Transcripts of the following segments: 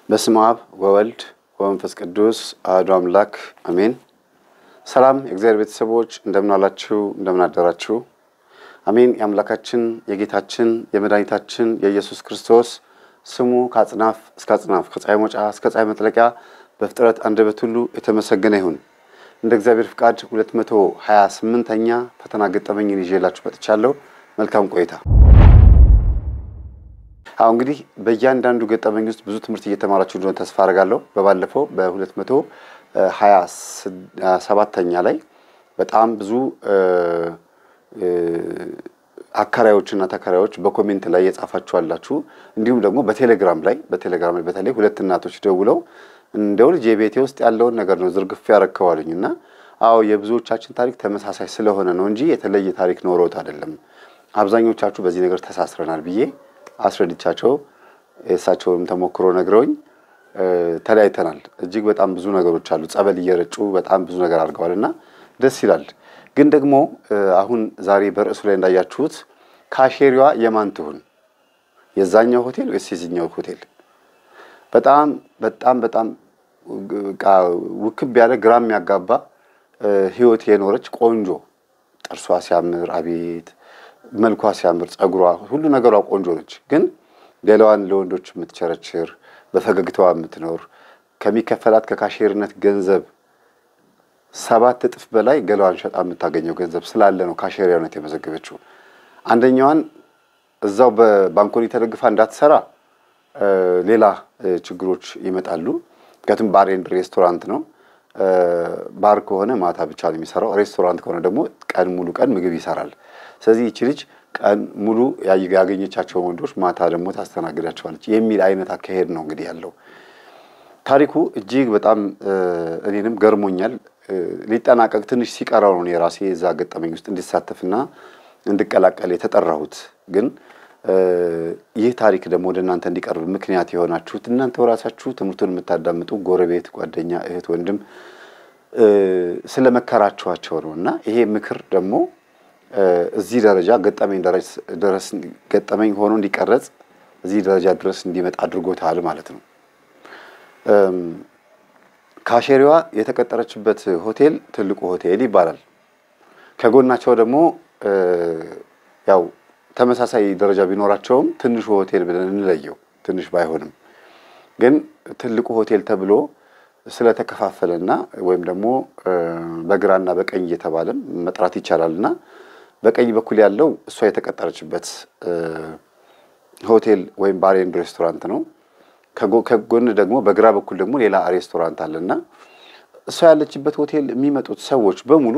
በስመ አብ ወወልድ ወመንፈስ ቅዱስ አሐዱ አምላክ አሜን። ሰላም የእግዚአብሔር ቤተሰቦች እንደምን አላችሁ? እንደምን አደራችሁ? አሜን። የአምላካችን የጌታችን የመድኃኒታችን የኢየሱስ ክርስቶስ ስሙ ከአጽናፍ እስከ አጽናፍ ከፀሐይ መውጫ እስከ ፀሐይ መጥለቂያ በፍጥረት አንደበት ሁሉ የተመሰገነ ይሁን። እንደ እግዚአብሔር ፍቃድ ሁለት መቶ ሀያ ስምንተኛ ፈተና ገጠመኝን ይዤላችሁ መጥቻለሁ። መልካም ቆይታ። አሁ እንግዲህ በእያንዳንዱ ገጠመኝ ውስጥ ብዙ ትምህርት እየተማራችሁ እንደሆነ ተስፋ አደርጋለሁ። በባለፈው በሁለት መቶ ሀያ ሰባተኛ ላይ በጣም ብዙ አከራዮችና ተከራዮች በኮሜንት ላይ የጻፋችሁ አላችሁ። እንዲሁም ደግሞ በቴሌግራም ላይ በቴሌግራም ላይ በተለይ ሁለት እናቶች ደውለው እንደው ልጅ የቤቴ ውስጥ ያለውን ነገር ነው ዝርግፍ ያረከዋልኝ እና አዎ የብዙዎቻችን ታሪክ ተመሳሳይ ስለሆነ ነው እንጂ የተለየ ታሪክ ኖሮት አይደለም። አብዛኞቻችሁ በዚህ ነገር ተሳስረናል ብዬ አስረድቻቸው የእሳቸውንም ተሞክሮ ነግረውኝ ተለያይተናል። እጅግ በጣም ብዙ ነገሮች አሉ። ጸበል እየረጩ በጣም ብዙ ነገር አድርገዋል እና ደስ ይላል። ግን ደግሞ አሁን ዛሬ በርዕሱ ላይ እንዳያችሁት ካሼሪዋ የማን ትሁን? የዛኛው ሆቴል ወይስ የዚኛው ሆቴል? በጣም በጣም በጣም ውክብ ያለ ግራ የሚያጋባ ህይወት የኖረች ቆንጆ ጥርሷ ሲያምር አቤት መልኳ ሲያምር ጸጉሯ፣ ሁሉ ነገሯ ቆንጆ ነች። ግን ሌላዋን ለወንዶች የምትቸረችር በፈገግታዋ የምትኖር ከሚከፈላት ከካሼርነት ገንዘብ ሰባት እጥፍ በላይ ገላዋን ሸጣ የምታገኘው ገንዘብ ስላለ ነው ካሼሪያነት የመዘገበችው። አንደኛዋን እዛው በባንኮኒ ተደግፋ እንዳትሰራ ሌላ ችግሮች ይመጣሉ። ምክንያቱም ባር ኤንድ ሬስቶራንት ነው። ባር ከሆነ ማታ ብቻ ነው የሚሰራው። ሬስቶራንት ከሆነ ደግሞ ቀን ሙሉ ቀን ምግብ ይሰራል። ስለዚህ ይቺ ልጅ ቀን ሙሉ ያገኘቻቸው ወንዶች ማታ ደግሞ ታስተናግዳቸዋለች የሚል አይነት አካሄድ ነው እንግዲህ ያለው ታሪኩ። እጅግ በጣም እኔንም ገርሞኛል። ሊጠናቀቅ ትንሽ ሲቀረው ነው የራሴ እዛ ገጠመኝ ውስጥ እንዲሳተፍና እንድቀላቀል የተጠራሁት። ግን ይህ ታሪክ ደግሞ ወደ እናንተ እንዲቀርብ ምክንያት የሆናችሁት እናንተ ራሳችሁ ትምህርቱን የምታዳምጡ ጎረቤት፣ ጓደኛ፣ እህት፣ ወንድም ስለመከራችኋቸው ነው እና ይሄ ምክር ደግሞ እዚህ ደረጃ ገጠመኝ ድረስ ገጠመኝ ሆኖ እንዲቀረጽ እዚህ ደረጃ ድረስ እንዲመጣ አድርጎታል ማለት ነው። ካሼሪዋ የተቀጠረችበት ሆቴል ትልቁ ሆቴል ይባላል። ከጎናቸው ደግሞ ያው ተመሳሳይ ደረጃ ቢኖራቸውም ትንሹ ሆቴል ብለን እንለየው፣ ትንሽ ባይሆንም ግን ትልቁ ሆቴል ተብሎ ስለተከፋፈለና ወይም ደግሞ በግራና በቀኝ እየተባለም መጥራት ይቻላልና በቀኝ በኩል ያለው እሷ የተቀጠረችበት ሆቴል ወይም ባር ኤንድ ሬስቶራንት ነው። ከጎን ደግሞ በግራ በኩል ደግሞ ሌላ ሬስቶራንት አለና እሷ ያለችበት ሆቴል የሚመጡት ሰዎች በሙሉ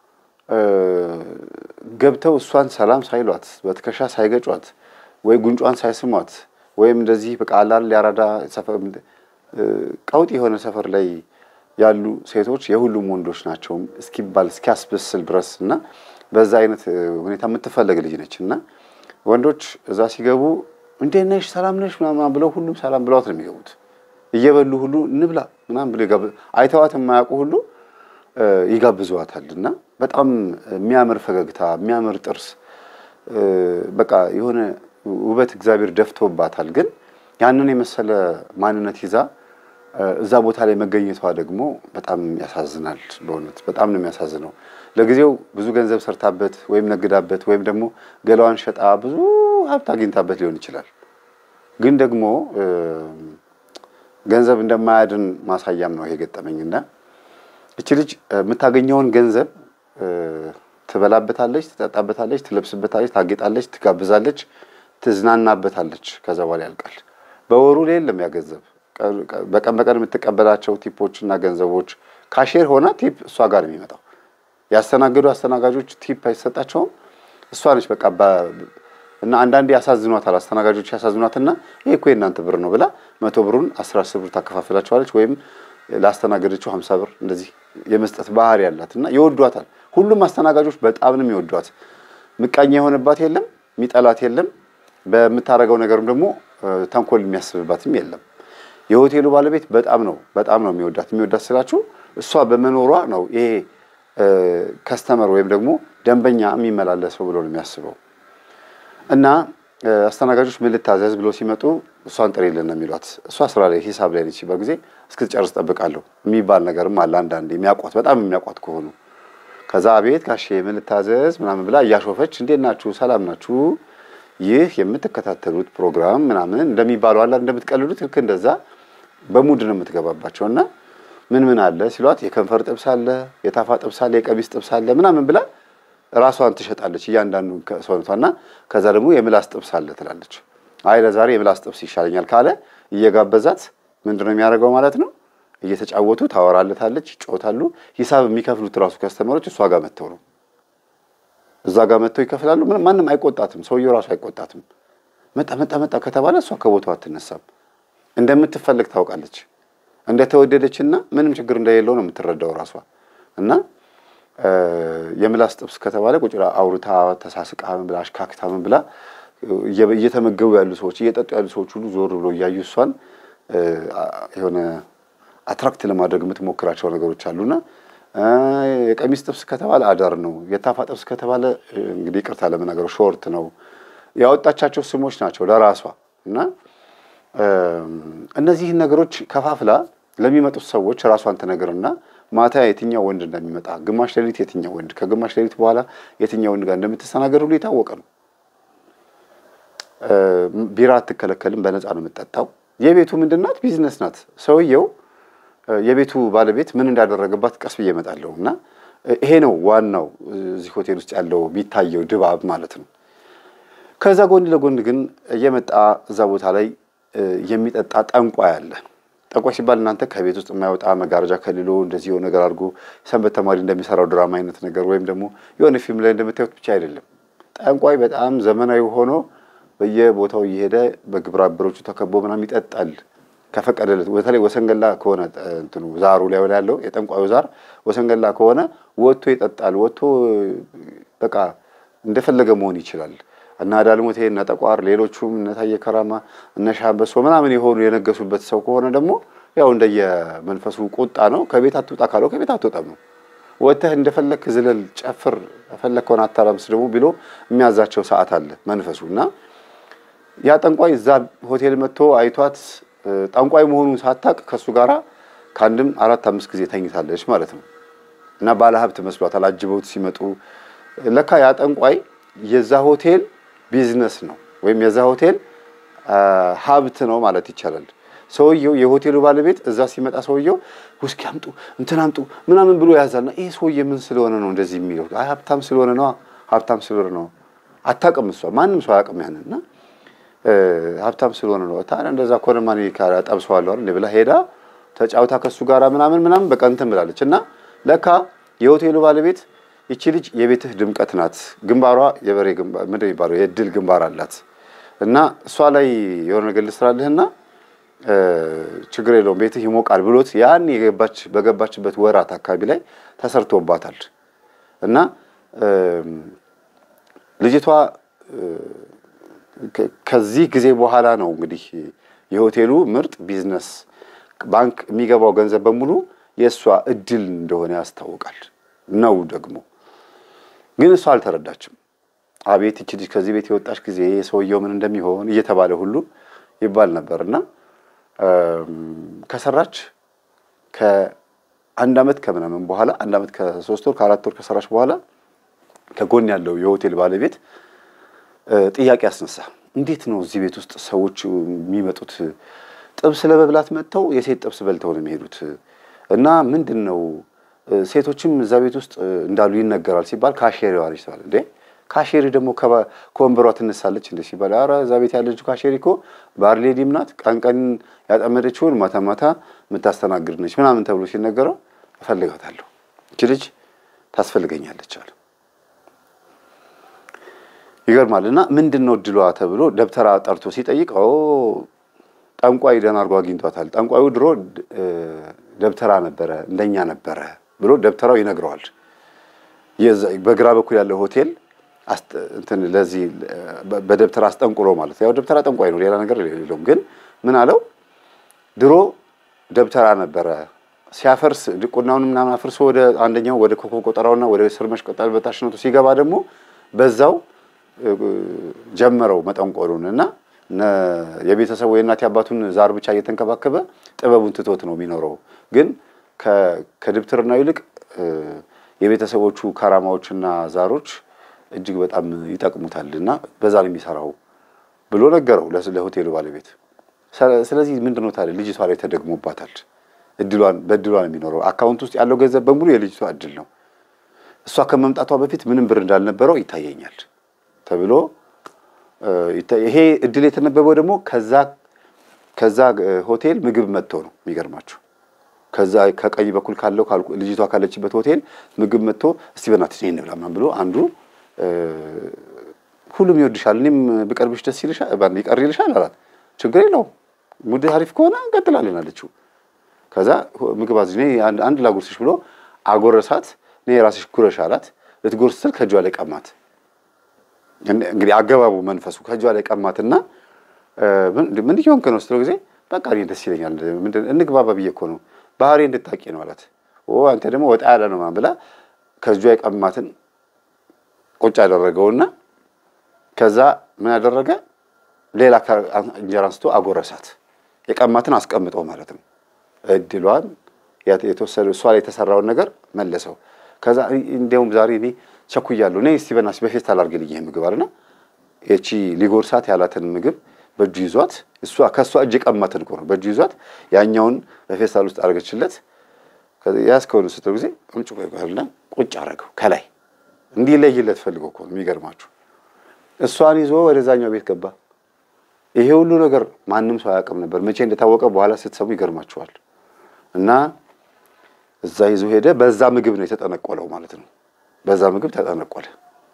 ገብተው እሷን ሰላም ሳይሏት በትከሻ ሳይገጯት ወይ ጉንጯን ሳይስሟት ወይም እንደዚህ በቃ አላል ያራዳ ቀውጥ የሆነ ሰፈር ላይ ያሉ ሴቶች የሁሉም ወንዶች ናቸው እስኪባል እስኪያስበስል ድረስ እና በዛ አይነት ሁኔታ የምትፈለግ ልጅ ነች እና ወንዶች እዛ ሲገቡ እንዴት ነሽ ሰላም ነሽ ምናምን ብለው ሁሉም ሰላም ብለዋት ነው የሚገቡት። እየበሉ ሁሉ እንብላ ምናምን ብለው አይተዋት የማያውቁ ሁሉ ይጋብዘዋታል እና በጣም የሚያምር ፈገግታ፣ የሚያምር ጥርስ፣ በቃ የሆነ ውበት እግዚአብሔር ደፍቶባታል። ግን ያንን የመሰለ ማንነት ይዛ እዛ ቦታ ላይ መገኘቷ ደግሞ በጣም ያሳዝናል። በእውነት በጣም ነው የሚያሳዝነው። ለጊዜው ብዙ ገንዘብ ሰርታበት ወይም ነግዳበት ወይም ደግሞ ገላዋን ሸጣ ብዙ ሀብት አግኝታበት ሊሆን ይችላል። ግን ደግሞ ገንዘብ እንደማያድን ማሳያም ነው ይሄ ገጠመኝና እቺ ልጅ የምታገኘውን ገንዘብ ትበላበታለች፣ ትጠጣበታለች፣ ትለብስበታለች፣ ታጌጣለች፣ ትጋብዛለች፣ ትዝናናበታለች። ከዛ በኋላ ያልቃል። በወሩ ላይ የለም ያ ገንዘብ በቀን በቀን የምትቀበላቸው ቲፖችና ገንዘቦች ካሼር ሆና ቲፕ እሷ ጋር የሚመጣው ያስተናገዱ አስተናጋጆች ቲፕ አይሰጣቸውም። እሷ ነች በቃ እና አንዳንዴ ያሳዝኗታል። አስተናጋጆች ያሳዝኗትና ይሄ እኮ የእናንተ ብር ነው ብላ መቶ ብሩን አስራ አስር ብር ታከፋፍላቸዋለች። ወይም ላስተናገደችው ሀምሳ ብር እንደዚህ የመስጠት ባህሪ ያላት እና ይወዷታል። ሁሉም አስተናጋጆች በጣም ነው የሚወዷት። ምቀኛ የሆነባት የለም፣ የሚጠላት የለም። በምታደርገው ነገርም ደግሞ ተንኮል የሚያስብባትም የለም። የሆቴሉ ባለቤት በጣም ነው በጣም ነው የሚወዳት። የሚወዳት ስላችሁ እሷ በመኖሯ ነው ይሄ ከስተመር ወይም ደግሞ ደንበኛ የሚመላለሰው ብሎ ነው የሚያስበው። እና አስተናጋጆች ምን ልታዘዝ ብሎ ሲመጡ እሷን ጥሪልን ነው የሚሏት። እሷ ስራ ላይ ሂሳብ ላይ ነች። በጊዜ እስክትጨርስ ጠብቃለሁ የሚባል ነገርም አለ። አንዳንዴ የሚያውቋት በጣም የሚያውቋት ከሆኑ ከዛ አቤት ጋሼ ምን ልታዘዝ ምናምን ብላ እያሾፈች እንዴት ናችሁ ሰላም ናችሁ ይህ የምትከታተሉት ፕሮግራም ምናምን እንደሚባለው አላ እንደምትቀልሉት ልክ እንደዛ በሙድ ነው የምትገባባቸው እና ምን ምን አለ ሲሏት የከንፈር ጥብስ አለ፣ የታፋ ጥብስ አለ፣ የቀሚስ ጥብስ አለ ምናምን ብላ ራሷን ትሸጣለች እያንዳንዱ ሰውነቷ እና ከዛ ደግሞ የምላስ ጥብስ አለ ትላለች። አይ ለዛሬ የምላስ ጥብስ ይሻለኛል ካለ እየጋበዛት ምንድን ነው የሚያደርገው ማለት ነው እየተጫወቱ ታወራለታለች፣ ይጫወታሉ። ሂሳብ የሚከፍሉት ራሱ ከስተመሮች እሷ ጋር መጥተው ነው እዛ ጋር መጥተው ይከፍላሉ። ምንም ማንም አይቆጣትም፣ ሰውየው ራሱ አይቆጣትም። መጣ መጣ መጣ ከተባለ እሷ ከቦታው አትነሳም። እንደምትፈልግ ታውቃለች። እንደተወደደችና ምንም ችግር እንደሌለው ነው የምትረዳው ራሷ እና የምላስ ጥብስ ከተባለ ቁጭ ብላ አውርታ ተሳስቃ ምን ብላ አሽካክታ ምን ብላ እየተመገቡ ያሉ ሰዎች እየጠጡ ያሉ ሰዎች ሁሉ ዞር ብሎ እያዩ እሷን የሆነ አትራክት ለማድረግ የምትሞክራቸው ነገሮች አሉና የቀሚስ ጥብስ ከተባለ አዳር ነው። የታፋ ጥብስ ከተባለ እንግዲህ ይቅርታ ለመናገሩ ሾርት ነው። ያወጣቻቸው ስሞች ናቸው ለራሷ እና እነዚህን ነገሮች ከፋፍላ ለሚመጡት ሰዎች ራሷን ትነግርና ማታ የትኛው ወንድ እንደሚመጣ ግማሽ ሌሊት የትኛው ወንድ ከግማሽ ሌሊት በኋላ የትኛው ወንድ ጋር እንደምትስተናገድ ሁሉ የታወቀ ነው። ቢራ አትከለከልም፣ በነፃ ነው የምትጠጣው። የቤቱ ምንድን ናት? ቢዝነስ ናት። ሰውየው የቤቱ ባለቤት ምን እንዳደረገባት ቀስ ብዬ እመጣለሁ እና ይሄ ነው ዋናው እዚህ ሆቴል ውስጥ ያለው የሚታየው ድባብ ማለት ነው። ከዛ ጎን ለጎን ግን እየመጣ እዛ ቦታ ላይ የሚጠጣ ጠንቋይ አለ። ጠንቋይ ሲባል እናንተ ከቤት ውስጥ የማይወጣ መጋረጃ ከልሎ እንደዚህ የሆነ ነገር አድርጎ ሰንበት ተማሪ እንደሚሰራው ድራማ አይነት ነገር ወይም ደግሞ የሆነ ፊልም ላይ እንደምታዩት ብቻ አይደለም። ጠንቋይ በጣም ዘመናዊ ሆኖ በየቦታው እየሄደ በግብረ አበሮቹ ተከቦ ምናምን ይጠጣል ከፈቀደለት በተለይ ወሰንገላ ከሆነ እንትኑ ዛሩ ላይ ያለው የጠንቋዩ ዛር ወሰንገላ ከሆነ ወጥቶ ይጠጣል። ወጥቶ በቃ እንደፈለገ መሆን ይችላል። እና ዳልሞቴ እነ ጠቋር ሌሎቹም እነ ታየ ከራማ እነ ሻምበሶ ምናምን የሆኑ የነገሱበት ሰው ከሆነ ደግሞ ያው እንደየመንፈሱ ቁጣ ነው። ከቤት አትውጣ ካለው ከቤት አትወጣም ነው። ወጥተህ እንደፈለክ ዝለል፣ ጨፍር፣ የፈለከውን አታላምስ ደግሞ ብሎ የሚያዛቸው ሰዓት አለ መንፈሱ እና ያ ጠንቋይ እዛ ሆቴል መጥቶ አይቷት ጠንቋይ መሆኑን ሳታቅ ከእሱ ጋራ ከአንድም አራት አምስት ጊዜ ተኝታለች ማለት ነው። እና ባለሀብት መስሏታል። አጅበውት ሲመጡ ለካ ያ ጠንቋይ የዛ ሆቴል ቢዝነስ ነው ወይም የዛ ሆቴል ሀብት ነው ማለት ይቻላል። ሰውየው የሆቴሉ ባለቤት እዛ ሲመጣ ሰውየው ውስኪ አምጡ እንትን አምጡ ምናምን ብሎ ያዛልና ይህ ሰውዬ ምን ስለሆነ ነው እንደዚህ የሚለው? አይ ሀብታም ስለሆነ ነው፣ ሀብታም ስለሆነ ነው። አታውቅም እሷ ማንም ሰው አያውቅም ያንን እና ሀብታም ስለሆነ ነው። ታዲያ እንደዛ ከሆነ ማን ጠብሰዋለሁ አይደል ብላ ሄዳ ተጫውታ ከሱ ጋር ምናምን ምናምን በቃ እንትን ብላለች። እና ለካ የሆቴሉ ባለቤት ይቺ ልጅ የቤትህ ድምቀት ናት፣ ግንባሯ የበሬ ግንባር ምንድን የሚባለው የድል ግንባር አላት እና እሷ ላይ የሆነ ነገር ልስራልህና ችግር የለውም ቤትህ ይሞቃል ብሎት ያን የገባች በገባችበት ወራት አካባቢ ላይ ተሰርቶባታል እና ልጅቷ ከዚህ ጊዜ በኋላ ነው እንግዲህ የሆቴሉ ምርጥ ቢዝነስ ባንክ የሚገባው ገንዘብ በሙሉ የእሷ እድል እንደሆነ ያስታውቃል። ነው ደግሞ ግን እሷ አልተረዳችም። አቤት ይቺ ልጅ ከዚህ ቤት የወጣች ጊዜ ሰውየው ምን እንደሚሆን እየተባለ ሁሉ ይባል ነበር እና ከሰራች ከአንድ ዓመት ከምናምን በኋላ አንድ ዓመት ከሶስት ወር ከአራት ወር ከሰራች በኋላ ከጎን ያለው የሆቴል ባለቤት ጥያቄ አስነሳ። እንዴት ነው እዚህ ቤት ውስጥ ሰዎች የሚመጡት? ጥብስ ለመብላት መጥተው የሴት ጥብስ በልተው ነው የሚሄዱት እና ምንድን ነው ሴቶችም እዛ ቤት ውስጥ እንዳሉ ይነገራል ሲባል ካሼሪዋ ነች ተባለ። እንዴ ካሼሪ ደግሞ ከወንበሯ ትነሳለች እንደ ሲባል፣ ኧረ እዛ ቤት ያለችው ካሼሪ እኮ ባርሌዲም ናት፣ ቀን ቀን ያጠመደችውን ማታ ማታ የምታስተናግድ ነች ምናምን ተብሎ ሲነገረው እፈልጋታለሁ፣ እች ልጅ ታስፈልገኛለች አለ። ይገርማል። እና ምንድን ነው እድሏ ተብሎ ደብተራ ጠርቶ ሲጠይቀው ጠንቋይ ደህና አድርጎ አግኝቷታል። ጠንቋዩ ድሮ ደብተራ ነበረ እንደኛ ነበረ ብሎ ደብተራው ይነግረዋል። በግራ በኩል ያለው ሆቴል እንትን ለዚህ በደብተራ አስጠንቁሎ ማለት ያው ደብተራ ጠንቋይ ነው፣ ሌላ ነገር የለውም። ግን ምን አለው ድሮ ደብተራ ነበረ ሲያፈርስ ድቁናውን ምናምን አፍርሶ ወደ አንደኛው ወደ ኮከብ ቆጠራውና ወደ ስር መሽቆጣል በታችነቱ ሲገባ ደግሞ በዛው ጀመረው መጠንቆሉን እና የቤተሰቡ የእናት አባቱን ዛር ብቻ እየተንከባከበ ጥበቡን ትቶት ነው የሚኖረው። ግን ከድብትርናው ይልቅ የቤተሰቦቹ ከራማዎችና ዛሮች እጅግ በጣም ይጠቅሙታል እና በዛ ነው የሚሰራው ብሎ ነገረው ለሆቴሉ ባለቤት። ስለዚህ ምንድን ነው ታዲያ ልጅቷ ላይ ተደግሞባታል። እድሏን በእድሏ ነው የሚኖረው። አካውንት ውስጥ ያለው ገንዘብ በሙሉ የልጅቷ እድል ነው። እሷ ከመምጣቷ በፊት ምንም ብር እንዳልነበረው ይታየኛል ተብሎ ይሄ እድል የተነበበው ደግሞ ከዛ ከዛ ሆቴል ምግብ መጥቶ ነው የሚገርማችሁ። ከዛ ከቀኝ በኩል ካለው ልጅቷ ካለችበት ሆቴል ምግብ መጥቶ እስቲ በእናትሽ ይሄን እንብላ ምናምን ብሎ አንዱ ሁሉም ይወድሻል፣ እኔም ብቀርብሽ ደስ ይልሻል፣ ይቀር ይልሻል አላት። ችግር የለውም ሙድ አሪፍ ከሆነ እንቀጥላለን አለችው። ከዛ ምግብ አዝ አንድ ላጉርስሽ ብሎ አጎረሳት። እኔ የራስሽ ጉረሽ አላት። ልትጎርስ ስል ከእጇ ላይ ቀማት። እንግዲህ አገባቡ መንፈሱ ከእጇ ላይ ቀማትና ምን እየሆንክ ነው ስትለው ጊዜ በቃ እኔ ደስ ይለኛል እንግባባ ብዬ እኮ ነው ባህሪ እንድታቂ ነው አላት። አንተ ደግሞ ወጣ ያለ ነው ብላ ከእጇ የቀማትን ቁጭ ያደረገውና ከዛ ምን ያደረገ ሌላ እንጀራ አንስቶ አጎረሳት። የቀማትን አስቀምጠው ማለት ነው። እድሏን የተወሰደ እሷ ላይ የተሰራውን ነገር መለሰው። ከዛ እንዲያውም ዛሬ እኔ ቸኩያለሁ፣ እኔ እስቲ በእናትሽ በፌስታል አድርግልኝ ይሄ ምግብ አለና ይቺ ሊጎርሳት ያላትን ምግብ በእጁ ይዟት እሷ ከእሷ እጅ የቀማትን እኮ ነው በእጁ ይዟት ያኛውን በፌስታል ውስጥ አድርገችለት። ያዝከውን ስትለው ጊዜ ቁጭ ቆይና ቁጭ አደረገው ከላይ እንዲለይለት ፈልገው እኮ ነው የሚገርማችሁ። እሷን ይዞ ወደዛኛው ቤት ገባ። ይሄ ሁሉ ነገር ማንም ሰው አያውቅም ነበር። መቼ እንደታወቀ በኋላ ስትሰሙ ይገርማችኋል። እና እዛ ይዞ ሄደ። በዛ ምግብ ነው የተጠነቆለው ማለት ነው። በዛ ምግብ ተጠነቆለ።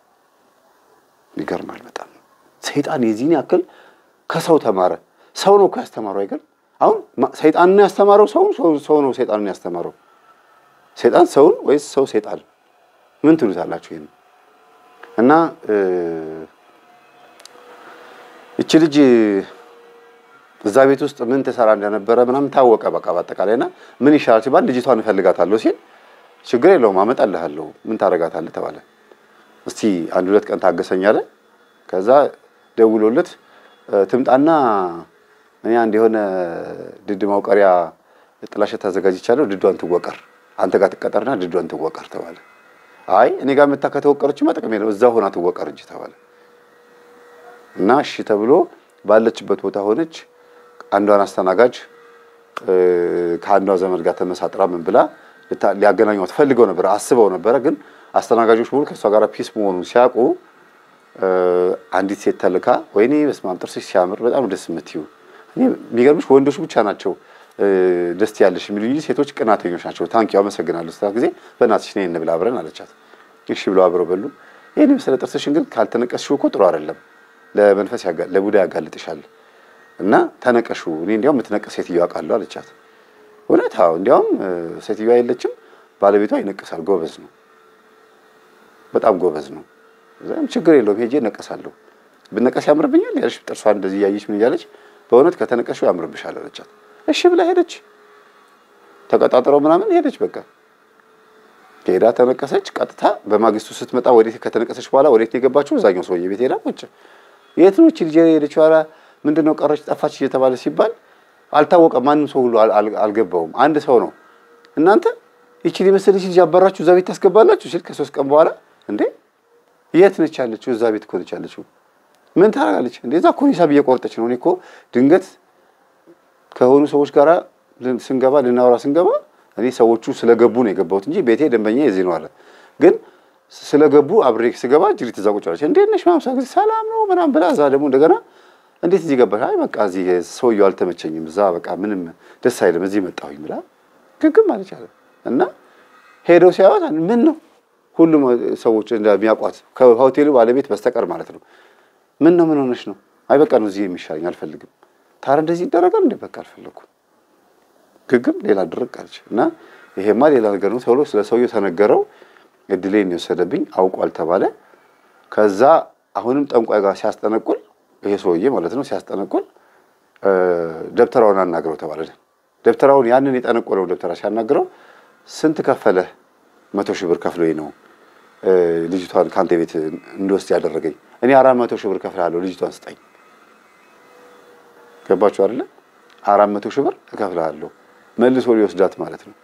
ይገርማል በጣም ሰይጣን የዚህን ያክል ከሰው ተማረ። ሰው ነው እኮ ያስተማረው አይገርም? አሁን ሰይጣን ነው ያስተማረው ሰውን? ሰው ነው ሰይጣንን ያስተማረው? ሰይጣን ሰውን ወይስ ሰው ሰይጣን? ምን ትሉታላችሁ? ይሄን እና እቺ ልጅ እዛ ቤት ውስጥ ምን ትሰራ እንደነበረ ምናምን ታወቀ። በቃ በአጠቃላይ እና ምን ይሻላል ሲባል ልጅቷን እፈልጋታለሁ ሲል ችግር የለውም አመጣልሃለሁ፣ ምን ታደርጋታለህ ተባለ። እስቲ አንድ ሁለት ቀን ታገሰኝ አለ። ከዛ ደውሎለት ትምጣና እኔ አንድ የሆነ ድድ ማውቀሪያ ጥላሸት ታዘጋጅቻለሁ፣ ድዷን ትወቀር፣ አንተ ጋር ትቀጠርና ድዷን ትወቀር ተባለ። አይ እኔ ጋር መታ ከተወቀረችማ ጥቅም የለው እዛ ሆና ትወቀር እንጂ ተባለ። እና እሺ ተብሎ ባለችበት ቦታ ሆነች። አንዷን አስተናጋጅ ከአንዷ ዘመድ ጋር ተመሳጥራ ምን ብላ ሊያገናኟት ፈልገው ነበረ፣ አስበው ነበረ። ግን አስተናጋጆች ሙሉ ከእሷ ጋር ፒስ መሆኑን ሲያውቁ አንዲት ሴት ተልካ ወይኔ በስመ አብ ጥርስሽ ሲያምር በጣም ደስ የምትዩ እኔ የሚገርምሽ ወንዶች ብቻ ናቸው ደስ ያለሽ የሚሉ እንጂ ሴቶች ቅናተኞች ናቸው። ታንኪው አመሰግናለሁ ስታት ጊዜ በእናትሽ ነይ እንብላ አብረን አለቻት። እሺ ብለው አብረው በሉ። ይህን የመሰለ ጥርስሽን ግን ካልተነቀስሽው እኮ ጥሩ አይደለም፣ ለመንፈስ ለቡዳ ያጋልጥሻል እና ተነቀሹ። እኔ እንዲያውም የምትነቀስ ሴትዮዋ አውቃለሁ አለቻት። እውነት? አዎ፣ እንዲያውም ሴትዮዋ የለችም፣ ባለቤቷ ይነቅሳል። ጎበዝ ነው፣ በጣም ጎበዝ ነው። ችግር የለውም ሄጄ እነቀሳለሁ። ብነቀስ ያምርብኛል ያለሽ ጥርሷ እንደዚህ እያየች ምን እያለች በእውነት ከተነቀሽው ያምርብሻል አለቻት። እሺ ብላ ሄደች። ተቀጣጥረው ምናምን ሄደች። በቃ ሄዳ ተነቀሰች። ቀጥታ በማግስቱ ስትመጣ ወዴት ከተነቀሰች በኋላ ወዴት የገባችው? እዛኛው ሰውዬ ቤት ሄዳ ቁጭ። የት ነው እቺ ልጅ ሄደችው? ኧረ ምንድን ነው ቀረች፣ ጠፋች እየተባለ ሲባል አልታወቀም። ማንም ሰው ሁሉ አልገባውም። አንድ ሰው ነው እናንተ ይቺ የመሰለች ልጅ አባራችሁ እዛ ቤት ታስገባላችሁ ሲል ከሶስት ቀን በኋላ እንዴ የት ነች ያለችው? እዛ ቤት እኮ ነች ያለችው። ምን ታደርጋለች እንዴ? እዛ እኮ ሂሳብ እየቆረጠች ነው። እኔ እኮ ድንገት ከሆኑ ሰዎች ጋር ስንገባ ልናወራ ስንገባ እኔ ሰዎቹ ስለገቡ ነው የገባሁት እንጂ ቤቴ ደንበኛ የዚህ ነው አለ። ግን ስለገቡ አብሬ ስገባ ጅሪት እዛ ቁጭ አለች። እንዴት ነሽ ማምሳ ጊዜ ሰላም ነው ምናምን ብላ እዛ ደግሞ እንደገና እንዴት እዚህ ገባሽ? አይ በቃ እዚህ ሰውየው አልተመቸኝም፣ እዛ በቃ ምንም ደስ አይልም፣ እዚህ መጣሁኝ ብላ ግግም አለች አለ እና ሄደው ሲያዩት ምን ነው ሁሉም ሰዎች እንደሚያውቋት ከሆቴሉ ባለቤት በስተቀር ማለት ነው። ምን ነው ምን ሆነሽ ነው? አይ በቃ ነው እዚህ የሚሻለኝ አልፈልግም። ታዲያ እንደዚህ ይደረጋል እንዴ? በቃ አልፈለኩም። ግግም ሌላ ድርቅ አለች እና ይሄማ ሌላ ነገር ነው ተብሎ ስለ ሰውየው ተነገረው። እድሌን የወሰደብኝ አውቋል ተባለ። ከዛ አሁንም ጠንቋይ ጋር ሲያስጠነቁል ይሄ ሰውዬ ማለት ነው ሲያስጠነቁል ደብተራውን አናግረው ተባለ። ደብተራውን ያንን የጠነቆለው ደብተራ ሲያናግረው ስንት ከፈለህ? መቶ ሺህ ብር ከፍሎኝ ነው ልጅቷን ከአንተ ቤት እንድወስድ ያደረገኝ። እኔ አራት መቶ ሺህ ብር ከፍላለሁ ልጅቷን ስጠኝ ገባችሁ አይደለ? አራት መቶ ሺህ ብር እከፍልሃለሁ መልሶ ሊወስዳት ማለት ነው።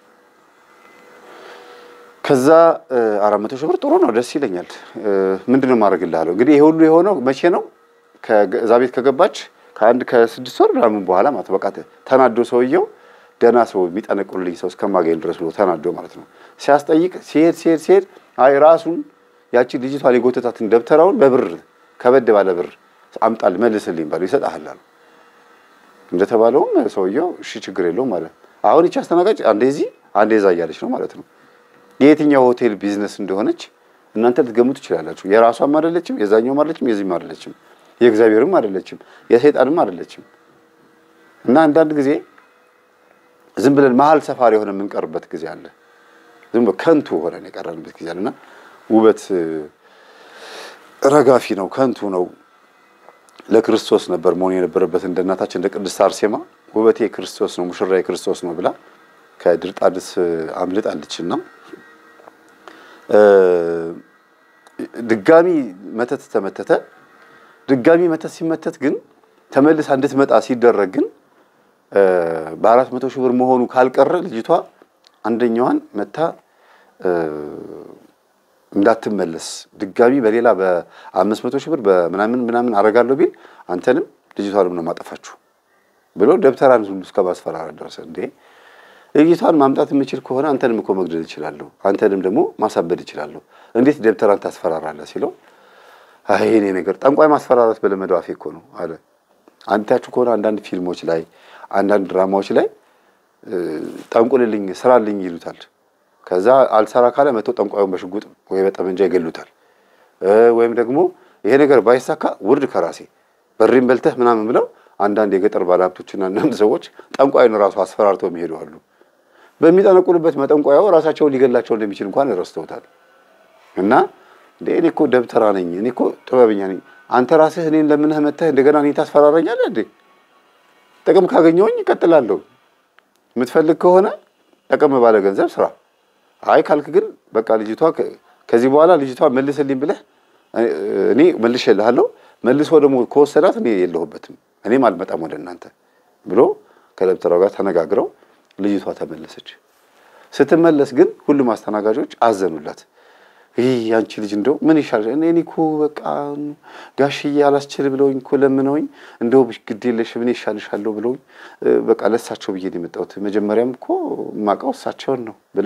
ከዛ አራት መቶ ሺህ ብር ጥሩ ነው፣ ደስ ይለኛል። ምንድን ነው ማድረግልሃለሁ? እንግዲህ ይሄ ሁሉ የሆነው መቼ ነው? እዛ ቤት ከገባች ከአንድ ከስድስት ወር ምናምን በኋላ ማለት በቃ ተናዶ ሰውየው ደህና ሰው የሚጠነቅሉልኝ ሰው እስከማገኝ ድረስ ብሎ ተናዶ ማለት ነው። ሲያስጠይቅ ሲሄድ ሲሄድ ሲሄድ አይ ራሱን ያቺ ልጅቷን የጎተታትን ደብተራውን በብር ከበድ ባለ ብር አምጣል መልስልኝ ባለው ይሰጥሃል አሉ። እንደተባለውም ሰውየው እሺ ችግር የለውም ማለት አሁን ይቺ አስተናጋጅ አንዴ እዚህ አንዴ እዛ እያለች ነው ማለት ነው። የየትኛው ሆቴል ቢዝነስ እንደሆነች እናንተ ልትገምቱ ትችላላችሁ። የራሷም አይደለችም፣ የዛኛውም አይደለችም፣ የዚህም አይደለችም፣ የእግዚአብሔርም አይደለችም፣ የሰይጣንም አይደለችም። እና አንዳንድ ጊዜ ዝም ብለን መሀል ሰፋሪ የሆነ የምንቀርበት ጊዜ አለ። ዝም ብሎ ከንቱ ሆነን የቀረንበት ጊዜ አለና ውበት ረጋፊ ነው፣ ከንቱ ነው። ለክርስቶስ ነበር መሆን የነበረበት እንደ እናታችን እንደ ቅድስት አርሴማ ውበቴ ክርስቶስ ነው፣ ሙሽራዬ ክርስቶስ ነው ብላ ከድርጣድስ አምልጣለችና ድጋሚ መተት ተመተተ። ድጋሚ መተት ሲመተት ግን ተመልሳ እንድትመጣ ሲደረግ ግን በአራት መቶ ሺህ ብር መሆኑ ካልቀረ ልጅቷ አንደኛዋን መታ እንዳትመለስ ድጋሚ በሌላ በአምስት መቶ ሺህ ብር በምናምን ምናምን አረጋለሁ ቢል አንተንም ልጅቷንም ነው ማጠፋችሁ ብሎ ደብተራን ሁሉ እስከ ማስፈራራት ደረሰ። እንዴ ልጅቷን ማምጣት የምችል ከሆነ አንተንም እኮ መግደል እችላለሁ፣ አንተንም ደግሞ ማሳበድ እችላለሁ። እንዴት ደብተራን ታስፈራራለህ ሲለው አይ እኔ ነገር ጠንቋይ ማስፈራራት በለመደው አፌ እኮ ነው አለ። አንታችሁ ከሆነ አንዳንድ ፊልሞች ላይ አንዳንድ ድራማዎች ላይ ጠንቁልልኝ ስራልኝ ይሉታል። ከዛ አልሰራ ካለ መጥቶ ጠንቋዩን በሽጉጥ ወይ በጠመንጃ ይገሉታል። ወይም ደግሞ ይሄ ነገር ባይሳካ ውርድ ከራሴ በሬን በልተህ ምናምን ብለው አንዳንድ የገጠር ባለሀብቶችና አንዳንድ ሰዎች ጠንቋዩን ራሱ አስፈራርተው የሚሄዱ አሉ። በሚጠነቁልበት መጠንቋያው ራሳቸውን ሊገላቸው እንደሚችል እንኳን ረስተውታል። እና እንደ እኔ እኮ ደብተራ ነኝ፣ እኔ እኮ ጥበበኛ ነኝ። አንተ ራስህ እኔን ለምነህ መተህ እንደገና እኔ ታስፈራረኛለህ እንዴ? ጥቅም ካገኘሁኝ እቀጥላለሁ። የምትፈልግ ከሆነ ጠቅም ባለ ገንዘብ ስራ። አይ ካልክ ግን በቃ ልጅቷ ከዚህ በኋላ ልጅቷ መልስልኝ ብለህ እኔ መልሼልሃለሁ። መልሶ ደግሞ ከወሰዳት እኔ የለሁበትም፣ እኔም አልመጣም ወደ እናንተ ብሎ ከደብተራው ጋር ተነጋግረው ልጅቷ ተመለሰች። ስትመለስ ግን ሁሉም አስተናጋጆች አዘኑላት። ይህ ያንቺ ልጅ እንደው ምን ይሻል? እኔ እኮ በቃ ጋሽዬ አላስችል ብለውኝ እኮ ለምነውኝ እንደው ግድ የለሽም እኔ ይሻልሻለሁ ብለውኝ በቃ ለእሳቸው ብዬ ነው የመጣሁት። መጀመሪያም እኮ የማውቀው እሳቸውን ነው ብላ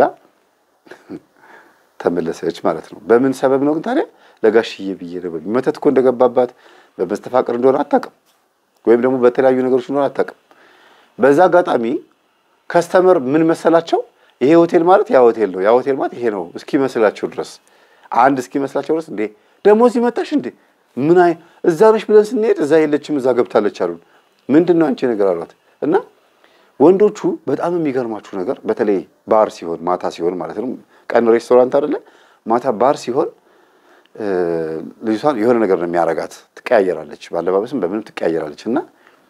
ተመለሰች ማለት ነው። በምን ሰበብ ነው ግን ታዲያ? ለጋሽዬ ብዬ ነው። መተት እኮ እንደገባባት በመስተፋቅር እንደሆነ አታውቅም፣ ወይም ደግሞ በተለያዩ ነገሮች እንደሆነ አታውቅም። በዛ አጋጣሚ ከስተመር ምን መሰላቸው? ይሄ ሆቴል ማለት ያ ሆቴል ነው፣ ያ ሆቴል ማለት ይሄ ነው እስኪመስላቸው ድረስ አንድ እስኪመስላቸው ድረስ እንዴ ደግሞ እዚህ መጣሽ እንዴ ምን አይ እዛ ነሽ ብለን ስንሄድ እዛ የለችም እዛ ገብታለች አሉን። ምንድን ነው አንቺ ነገር አሏት። እና ወንዶቹ በጣም የሚገርማችሁ ነገር በተለይ ባር ሲሆን ማታ ሲሆን ማለት ነው ቀን ሬስቶራንት አይደለ ማታ ባር ሲሆን ልጅቷን የሆነ ነገር ነው የሚያረጋት። ትቀያየራለች፣ ባለባበስም በምንም ትቀያየራለች። እና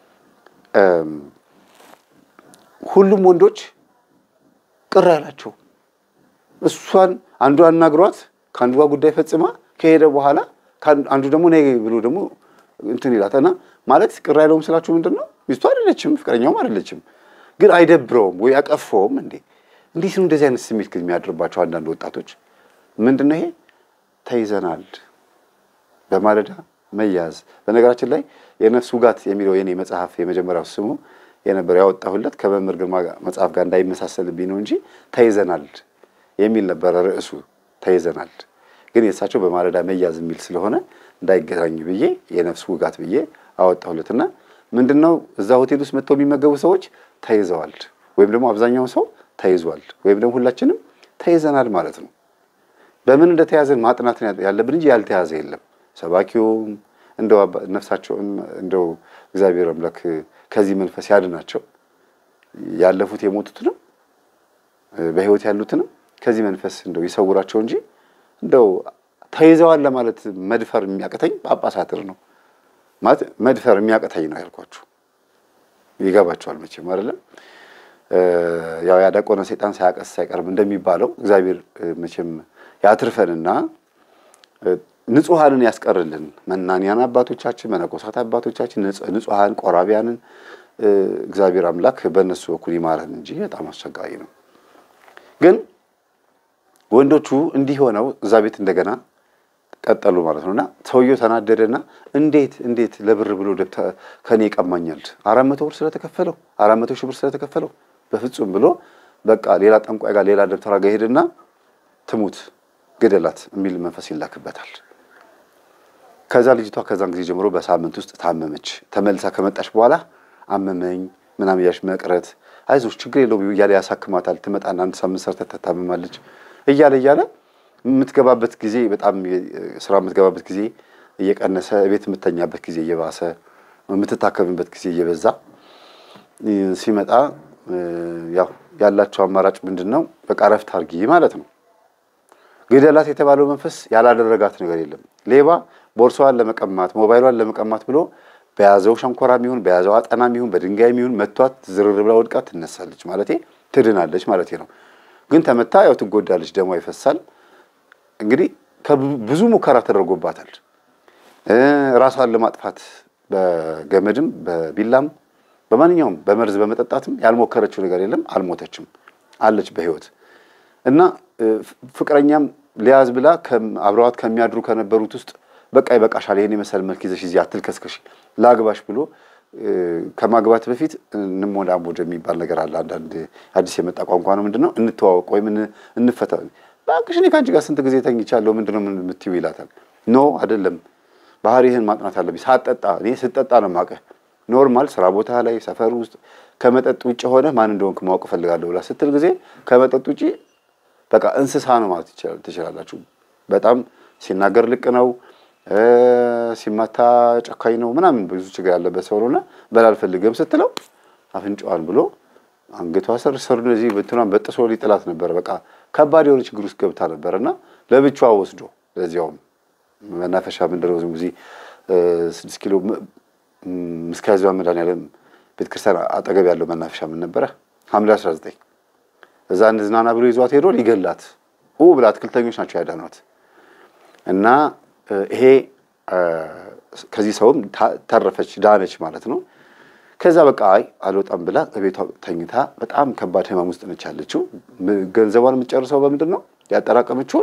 ሁሉም ወንዶች ቅር ያላቸው እሷን አንዱ አናግሯት ከአንዱ ጋር ጉዳይ ፈጽማ ከሄደ በኋላ አንዱ ደግሞ ነይ ብሎ ደግሞ እንትን ይላታና ማለት ቅር ያለውም ስላችሁ ምንድን ነው ሚስቱ አይደለችም፣ ፍቅረኛውም አይደለችም፣ ግን አይደብረውም ወይ አቀፈውም እንዴ? እንዴት ነው እንደዚህ አይነት ስሜት ግን የሚያድርባቸው አንዳንድ ወጣቶች? ምንድን ነው ይሄ? ተይዘናል በማለዳ መያዝ። በነገራችን ላይ የነፍስ ውጋት የሚለው የኔ መጽሐፍ የመጀመሪያው ስሙ የነበረው ያወጣሁለት ከመምህር ግርማ መጽሐፍ ጋር እንዳይመሳሰልብኝ ነው እንጂ ተይዘናል የሚል ነበረ ርዕሱ። ተይዘናል ግን የእሳቸው በማለዳ መያዝ የሚል ስለሆነ እንዳይገናኝ ብዬ የነፍስ ውጋት ብዬ አወጣሁለትና ምንድን ነው እዛ ሆቴል ውስጥ መጥተው የሚመገቡ ሰዎች ተይዘዋል፣ ወይም ደግሞ አብዛኛው ሰው ተይዟል፣ ወይም ደግሞ ሁላችንም ተይዘናል ማለት ነው። በምን እንደተያዘን ማጥናት ያለብን እንጂ ያልተያዘ የለም። ሰባኪውም እንደው ነፍሳቸውን እንደው እግዚአብሔር አምላክ ከዚህ መንፈስ ያድናቸው ያለፉት የሞቱትንም በሕይወት ያሉትንም ከዚህ መንፈስ እንደው ይሰውራቸው እንጂ እንደው ተይዘዋል ለማለት መድፈር የሚያቅተኝ ጳጳሳትር ነው ማለት መድፈር የሚያቅተኝ ነው ያልኳችሁ። ይገባቸዋል መቼም አይደለም። ያው ያዳቆነ ሰይጣን ሳያቀስ አይቀርም እንደሚባለው እግዚአብሔር መቼም ያትርፈንና ንጹሐንን ያስቀርልን። መናንያን አባቶቻችን፣ መነኮሳት አባቶቻችን ንጹሐን ቆራቢያንን እግዚአብሔር አምላክ በእነሱ በኩል ይማረን እንጂ በጣም አስቸጋሪ ነው። ግን ወንዶቹ እንዲህ ሆነው እዛ ቤት እንደገና ቀጠሉ ማለት ነው። እና ሰውየው ተናደደና እንዴት እንዴት ለብር ብሎ ከኔ ይቀማኛል? አራት መቶ ብር ስለተከፈለው አራት መቶ ሺህ ብር ስለተከፈለው በፍጹም ብሎ በቃ ሌላ ጠንቋይ ጋር ሌላ ደብተራ ጋር ሄድና ትሙት ግደላት የሚል መንፈስ ይላክበታል። ከዛ ልጅቷ ከዛን ጊዜ ጀምሮ በሳምንት ውስጥ ታመመች። ተመልሳ ከመጣች በኋላ አመመኝ ምናምን እያልሽ መቅረት አይዞሽ ችግር የለውም እያለ ያሳክማታል። ትመጣና አንድ ሳምንት ሰርታ ትታመማለች እያለ እያለ የምትገባበት ጊዜ በጣም ስራ የምትገባበት ጊዜ እየቀነሰ ቤት የምተኛበት ጊዜ እየባሰ የምትታከምበት ጊዜ እየበዛ ሲመጣ ያው ያላቸው አማራጭ ምንድን ነው? በቃ እረፍት አድርጊ ማለት ነው። ግደላት የተባለው መንፈስ ያላደረጋት ነገር የለም። ሌባ ቦርሳዋን ለመቀማት ሞባይሏን ለመቀማት ብሎ በያዘው ሸንኮራም ይሁን በያዘው አጠናም ይሁን በድንጋይም ይሁን መቷት ዝርር ብላ ወድቃ ትነሳለች ማለት ትድናለች ማለት ነው። ግን ተመታ ያው ትጎዳለች፣ ደሟ ይፈሳል። እንግዲህ ብዙ ሙከራ ተደርጎባታል። ራሷን ለማጥፋት በገመድም በቢላም በማንኛውም በመርዝ በመጠጣትም ያልሞከረችው ነገር የለም። አልሞተችም፣ አለች በህይወት እና ፍቅረኛም ሊያዝ ብላ አብረዋት ከሚያድሩ ከነበሩት ውስጥ በቃ ይበቃሻል፣ ይሄን የመሰል መልክ ይዘሽ እዚህ አትልከስከሽ፣ ላግባሽ ብሎ ከማግባት በፊት እንሞዳሞድ የሚባል ነገር አለ። አንዳንድ አዲስ የመጣ ቋንቋ ነው። ምንድን ነው እንተዋወቅ ወይም እንፈታ። እባክሽ እኔ ከአንቺ ጋር ስንት ጊዜ ተኝቻለሁ፣ ምንድን ነው የምትይው ይላታል። ኖ አይደለም፣ ባህሪህን ማጥናት አለብኝ። ሳትጠጣ እኔ ስጠጣ ነው የማውቅህ። ኖርማል ስራ ቦታ ላይ ሰፈር ውስጥ ከመጠጥ ውጭ ሆነ ማን እንደሆንክ ማወቅ እፈልጋለሁ ብላ ስትል ጊዜ ከመጠጥ ውጭ በቃ እንስሳ ነው ማለት ትችላላችሁ። በጣም ሲናገር ልቅ ነው፣ ሲመታ ጨካኝ ነው ምናምን ብዙ ችግር ያለበት ሰው ነውና በላ አልፈልግም ስትለው አፍንጫዋን ብሎ አንገቷ ስር ስር እዚህ ብትኗን በጥሶ ሊጥላት ነበር። በቃ ከባድ የሆነ ችግር ውስጥ ገብታ ነበር እና ለብቻዋ ወስዶ ለዚያውም መናፈሻ ምንድን ነው እዚህ ስድስት ኪሎ ምስካዚዋ መድኃኒዓለም ቤተክርስቲያን አጠገብ ያለው መናፈሻ ምን ነበረ ሐምሌ አስራ ዘጠኝ እዛ እንዝናና ብሎ ይዟት ሄዶ ሊገላት ኡ ብላ አትክልተኞች ናቸው ያዳኗት። እና ይሄ ከዚህ ሰውም ተረፈች ዳነች ማለት ነው። ከዛ በቃ አይ አልወጣም ብላ ቤቷ ተኝታ በጣም ከባድ ህመም ውስጥ ነች ያለችው። ገንዘቧን የምትጨርሰው በምንድን ነው ያጠራቀመችውን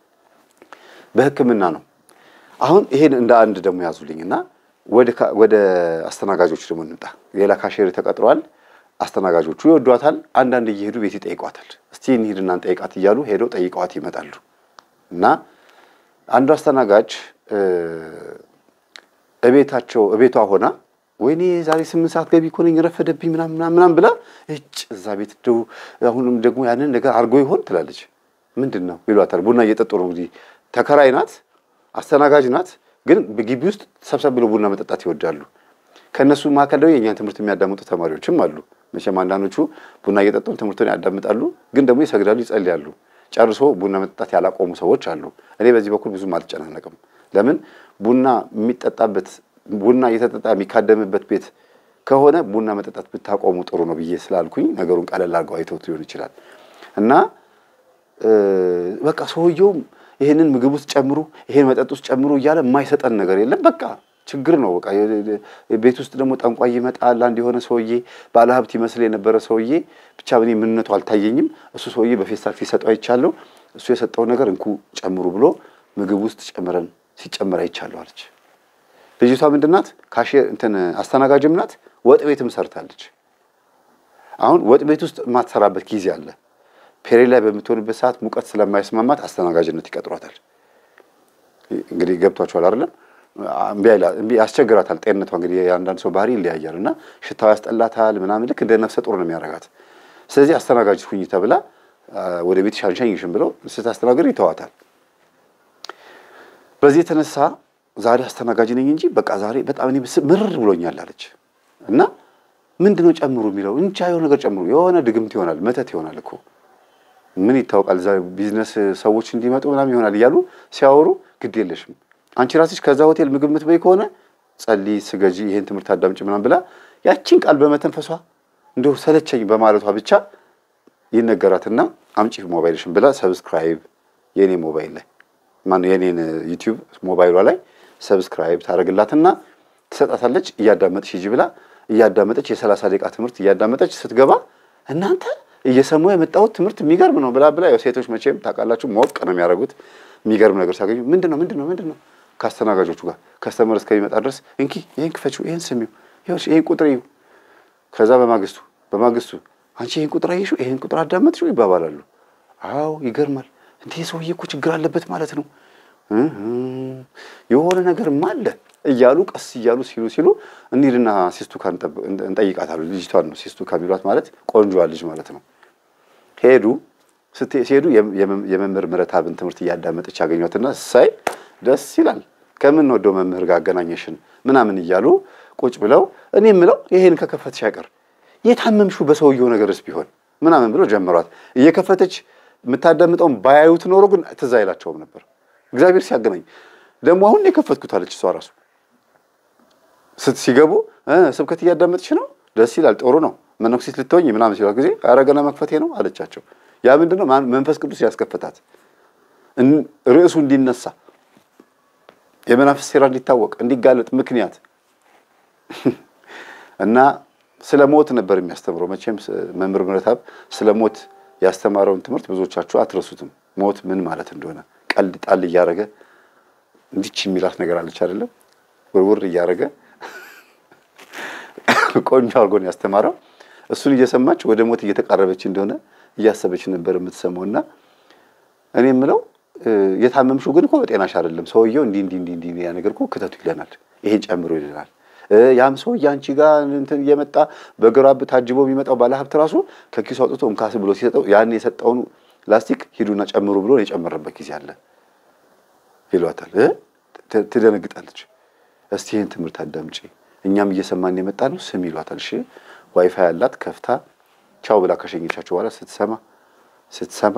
በሕክምና ነው። አሁን ይሄን እንደ አንድ ደግሞ ያዙልኝና ወደ አስተናጋጆች ደግሞ እንምጣ። ሌላ ካሼር ተቀጥሯል። አስተናጋጆቹ ይወዷታል። አንዳንድ እየሄዱ ቤት ይጠይቋታል። እስቲ እንሂድና እንጠይቃት እያሉ ሄደው ጠይቀዋት ይመጣሉ። እና አንዱ አስተናጋጅ እቤታቸው እቤቷ ሆና ወይኔ ዛሬ ስምንት ሰዓት ገቢ እኮ ነኝ ረፈደብኝ ምናምን ምናምን ብላ እጭ እዛ ቤት እንደው አሁንም ደግሞ ያንን ነገር አድርጎ ይሆን ትላለች። ምንድን ነው ይሏታል። ቡና እየጠጡ ነው እንግዲህ ተከራይ ናት፣ አስተናጋጅ ናት። ግን ግቢ ውስጥ ሰብሰብ ብሎ ቡና መጠጣት ይወዳሉ። ከእነሱ መካከል ደግሞ የእኛን ትምህርት የሚያዳምጡ ተማሪዎችም አሉ። መቼም አንዳንዶቹ ቡና እየጠጡ ትምህርቱን ያዳምጣሉ፣ ግን ደግሞ ይሰግዳሉ፣ ይጸልያሉ። ጨርሶ ቡና መጠጣት ያላቆሙ ሰዎች አሉ። እኔ በዚህ በኩል ብዙም አልጨናነቅም። ለምን ቡና የሚጠጣበት ቡና እየተጠጣ የሚካደምበት ቤት ከሆነ ቡና መጠጣት ብታቆሙ ጥሩ ነው ብዬ ስላልኩኝ ነገሩን ቀለል አድርገው አይተውት ሊሆን ይችላል እና በቃ ሰውየውም ይሄንን ምግብ ውስጥ ጨምሩ፣ ይሄን መጠጥ ውስጥ ጨምሩ እያለ የማይሰጠን ነገር የለም። በቃ ችግር ነው። በቃ ቤት ውስጥ ደግሞ ጠንቋይ ይመጣል። አንድ የሆነ ሰውዬ ባለሀብት ይመስል የነበረ ሰውዬ ብቻ እኔ ምንነቱ አልታየኝም። እሱ ሰውዬ በፌስታል ሲሰጠው አይቻለሁ። እሱ የሰጠው ነገር እንኩ ጨምሩ ብሎ ምግብ ውስጥ ጨምረን ሲጨምር አይቻለሁ አለች። ልጅቷ ምንድን ናት? ካሼር እንትን አስተናጋጅም ናት። ወጥ ቤትም ሰርታለች። አሁን ወጥ ቤት ውስጥ የማትሰራበት ጊዜ አለ። ፔሬድ ላይ በምትሆንበት ሰዓት ሙቀት ስለማይስማማት አስተናጋጅነት ይቀጥሯታል። እንግዲህ ገብቷቸዋል አይደለም? እምቢ ያስቸግራታል። ጤንነቷ እንግዲህ የአንዳንድ ሰው ባህሪ ይለያያል እና ሽታው ያስጠላታል ምናምን ልክ እንደ ነፍሰ ጡር ነው የሚያደርጋት። ስለዚህ አስተናጋጅ ሁኝ ተብላ ወደ ቤት ሻንሻኝሽን ብለው ስታስተናግድ ይተዋታል። በዚህ የተነሳ ዛሬ አስተናጋጅ ነኝ እንጂ በቃ ዛሬ በጣም እኔ ምርር ብሎኛል አለች እና ምንድነው ጨምሩ የሚለው እንቻ የሆነ ነገር ጨምሩ። የሆነ ድግምት ይሆናል መተት ይሆናል እኮ ምን ይታወቃል። እዛ ቢዝነስ ሰዎች እንዲመጡ ምናምን ይሆናል እያሉ ሲያወሩ ግድ የለሽም አንቺ ራስሽ ከዛ ሆቴል ምግብ የምትበይ ከሆነ ጸልይ፣ ስገጂ፣ ይሄን ትምህርት አዳምጪ ምናምን ብላ ያቺን ቃል በመተንፈሷ እንደው ሰለቸኝ በማለቷ ብቻ ይነገራትና አምጪ ሞባይልሽን ብላ ሰብስክራይብ የኔ ሞባይል ላይ ማነው የኔን ዩቲዩብ ሞባይሏ ላይ ሰብስክራይብ ታደርግላትና ትሰጣታለች። እያዳመጥሽ ሂጂ ብላ እያዳመጠች የሰላሳ ደቂቃ ትምህርት እያዳመጠች ስትገባ እናንተ እየሰማሁ የመጣሁት ትምህርት የሚገርም ነው ብላ ብላ ያው ሴቶች መቼም ታውቃላችሁ ሞቅ ነው የሚያደርጉት። የሚገርም ነገር ሲያገኙ ምንድን ነው ምንድን ነው ምንድን ነው ከአስተናጋጆቹ ጋር ከስተመር እስከሚመጣ ድረስ እንኪ ይህን ክፈችው፣ ይህን ስሚው፣ ይህን ቁጥር ይዩ። ከዛ በማግስቱ በማግስቱ አንቺ ይህን ቁጥር አየሽው፣ ይህን ቁጥር አዳመጥሽው ይባባላሉ። አዎ ይገርማል። እንዲህ ሰውዬ እኮ ችግር አለበት ማለት ነው የሆነ ነገርም አለ እያሉ ቀስ እያሉ ሲሉ ሲሉ እንሂድና ሲስቱካ እንጠይቃታሉ። ልጅቷን ነው ሲስቱካ የሚሏት ማለት ቆንጆዋ ልጅ ማለት ነው። ሄዱ ሲሄዱ የመምህር ምረታብን ትምህርት እያዳመጠች ያገኟትና ሳይ ደስ ይላል ከምንወደው መምህር ጋር አገናኘሽን ምናምን እያሉ ቁጭ ብለው እኔ የምለው ይሄን ከከፈትሽ አይቀር የታመምሽው በሰውየው ነገርስ ቢሆን ምናምን ብሎ ጀመሯት። እየከፈተች የምታዳምጠውን ባያዩት ኖሮ ግን ትዝ አይላቸውም ነበር። እግዚአብሔር ሲያገናኝ ደግሞ አሁን የከፈትኩት አለች እሷ ራሱ ሲገቡ ስብከት እያዳመጥሽ ነው፣ ደስ ይላል፣ ጥሩ ነው፣ መነኩሴት ልትሆኝ ምናምን ሲሏት ጊዜ ኧረ ገና መክፈቴ ነው አለቻቸው። ያ ምንድን ነው? መንፈስ ቅዱስ ያስከፈታት ርዕሱ እንዲነሳ የመናፍስት ሴራ እንዲታወቅ እንዲጋለጥ ምክንያት እና ስለ ሞት ነበር የሚያስተምረው። መቼም መምህር ምረታብ ስለ ሞት ያስተማረውን ትምህርት ብዙዎቻችሁ አትረሱትም። ሞት ምን ማለት እንደሆነ ቀልድ ጣል እያደረገ እንዲች የሚላት ነገር አለች አይደለም፣ ውርውር እያደረገ ቆንጆ አድርጎን ያስተማረው። እሱን እየሰማች ወደ ሞት እየተቃረበች እንደሆነ እያሰበች ነበር የምትሰማው። እና እኔ የምለው የታመምሽው ግን እኮ በጤናሽ አይደለም። ሰውየው እንዲህ እንዲህ እንዲህ እንዲህ ያ ነገር እኮ ክተቱ ይለናል፣ ይሄን ጨምሮ ይለናል። ያም ሰውዬ አንቺ ጋር እንትን እየመጣ በግራብ ታጅቦ የሚመጣው ባለሀብት ራሱ ከኪሱ አውጥቶ እንካስ ብሎ ሲሰጠው ያን የሰጠውን ላስቲክ ሂዱና ጨምሩ ብሎ የጨመረበት ጊዜ አለ ይሏታል። ትደነግጣለች። እስቲ ይህን ትምህርት አዳምጪ፣ እኛም እየሰማን የመጣ ነው ስም ይሏታል። እሺ ዋይፋይ ያላት ከፍታ ቻው ብላ ከሸኘቻቸው በኋላ ስትሰማ ስትሰማ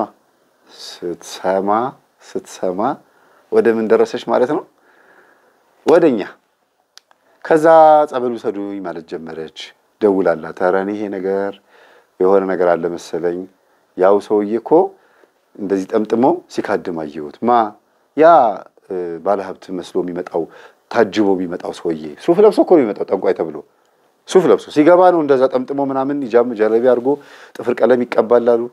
ስትሰማ ስትሰማ ወደ ምን ደረሰች ማለት ነው? ወደ እኛ። ከዛ ጸበል ውሰዱኝ ማለት ጀመረች። ደውላላት፣ ኧረ እኔ ይሄ ነገር የሆነ ነገር አለ መሰለኝ ያው ሰውዬ እኮ እንደዚህ ጠምጥሞ ሲካድም አየሁት። ማ ያ ባለሀብት መስሎ የሚመጣው ታጅቦ የሚመጣው ሰውዬ ሱፍ ለብሶ እኮ ነው የሚመጣው። ጠንቋይ ተብሎ ሱፍ ለብሶ ሲገባ ነው እንደዛ ጠምጥሞ ምናምን ጃም ጀለቢ አድርጎ ጥፍር ቀለም ይቀባላሉ፣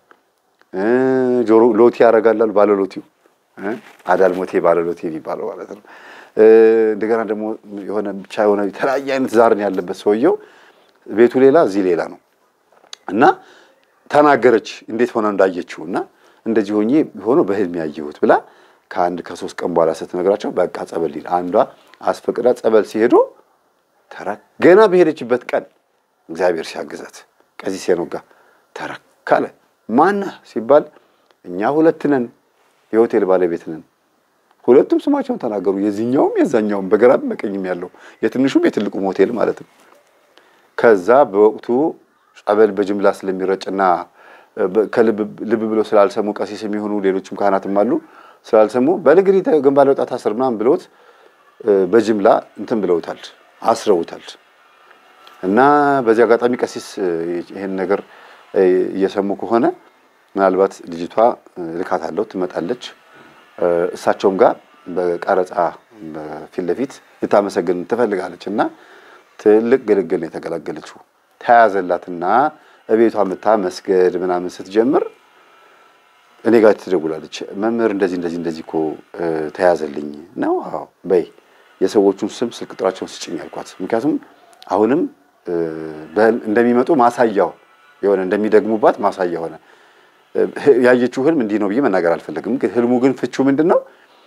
ጆሮ ሎቲ ያደርጋላሉ። ባለሎቲው አዳልሞቴ ባለሎቴ የሚባለው ማለት ነው። እንደገና ደግሞ የሆነ ብቻ የሆነ የተለያየ አይነት ዛርን ያለበት ሰውየው ቤቱ ሌላ እዚህ ሌላ ነው እና ተናገረች እንዴት ሆነ እንዳየችው እና እንደዚህ ሆኜ ሆኖ በህልም ያየሁት ብላ ከአንድ ከሶስት ቀን በኋላ ስትነግራቸው በቃ ጸበል ሊል አንዷ አስፈቅዳ ጸበል ሲሄዱ ተራ ገና በሄደችበት ቀን እግዚአብሔር ሲያግዛት ቀሲስ ሄኖክ ጋር ተረካለ ማነህ ሲባል እኛ ሁለት ነን፣ የሆቴል ባለቤት ነን። ሁለቱም ስማቸውን ተናገሩ። የዚህኛውም የዛኛውም በግራም በቀኝም ያለው የትንሹም የትልቁም ሆቴል ማለት ነው። ከዛ በወቅቱ ጸበል በጅምላ ስለሚረጭና ልብ ብሎ ስላልሰሙ ቀሲስ የሚሆኑ ሌሎችም ካህናትም አሉ ስላልሰሙ በልግሪ ግንባር ለውጣ ታስር ምናምን ብለውት በጅምላ እንትን ብለውታል፣ አስረውታል። እና በዚህ አጋጣሚ ቀሲስ ይህን ነገር እየሰሙ ከሆነ ምናልባት ልጅቷ ልካት አለው ትመጣለች። እሳቸውም ጋር በቀረጻ ፊት ለፊት ልታመሰግን ትፈልጋለች እና ትልቅ ግልግል ነው የተገላገለችው። ተያዘላትና እቤቷ ምታ መስገድ ምናምን ስትጀምር እኔ ጋር ትደውላለች። መምህር እንደዚህ እንደዚህ እንደዚህ እኮ ተያዘልኝ ነው። አዎ በይ የሰዎቹን ስም ስልክ ቁጥራቸውን ስጭኝ አልኳት። ምክንያቱም አሁንም እንደሚመጡ ማሳያው የሆነ እንደሚደግሙባት ማሳያ ሆነ። ያየችው ህልም እንዲህ ነው ብዬ መናገር አልፈለግም። ግን ህልሙ ግን ፍቹ ምንድን ነው?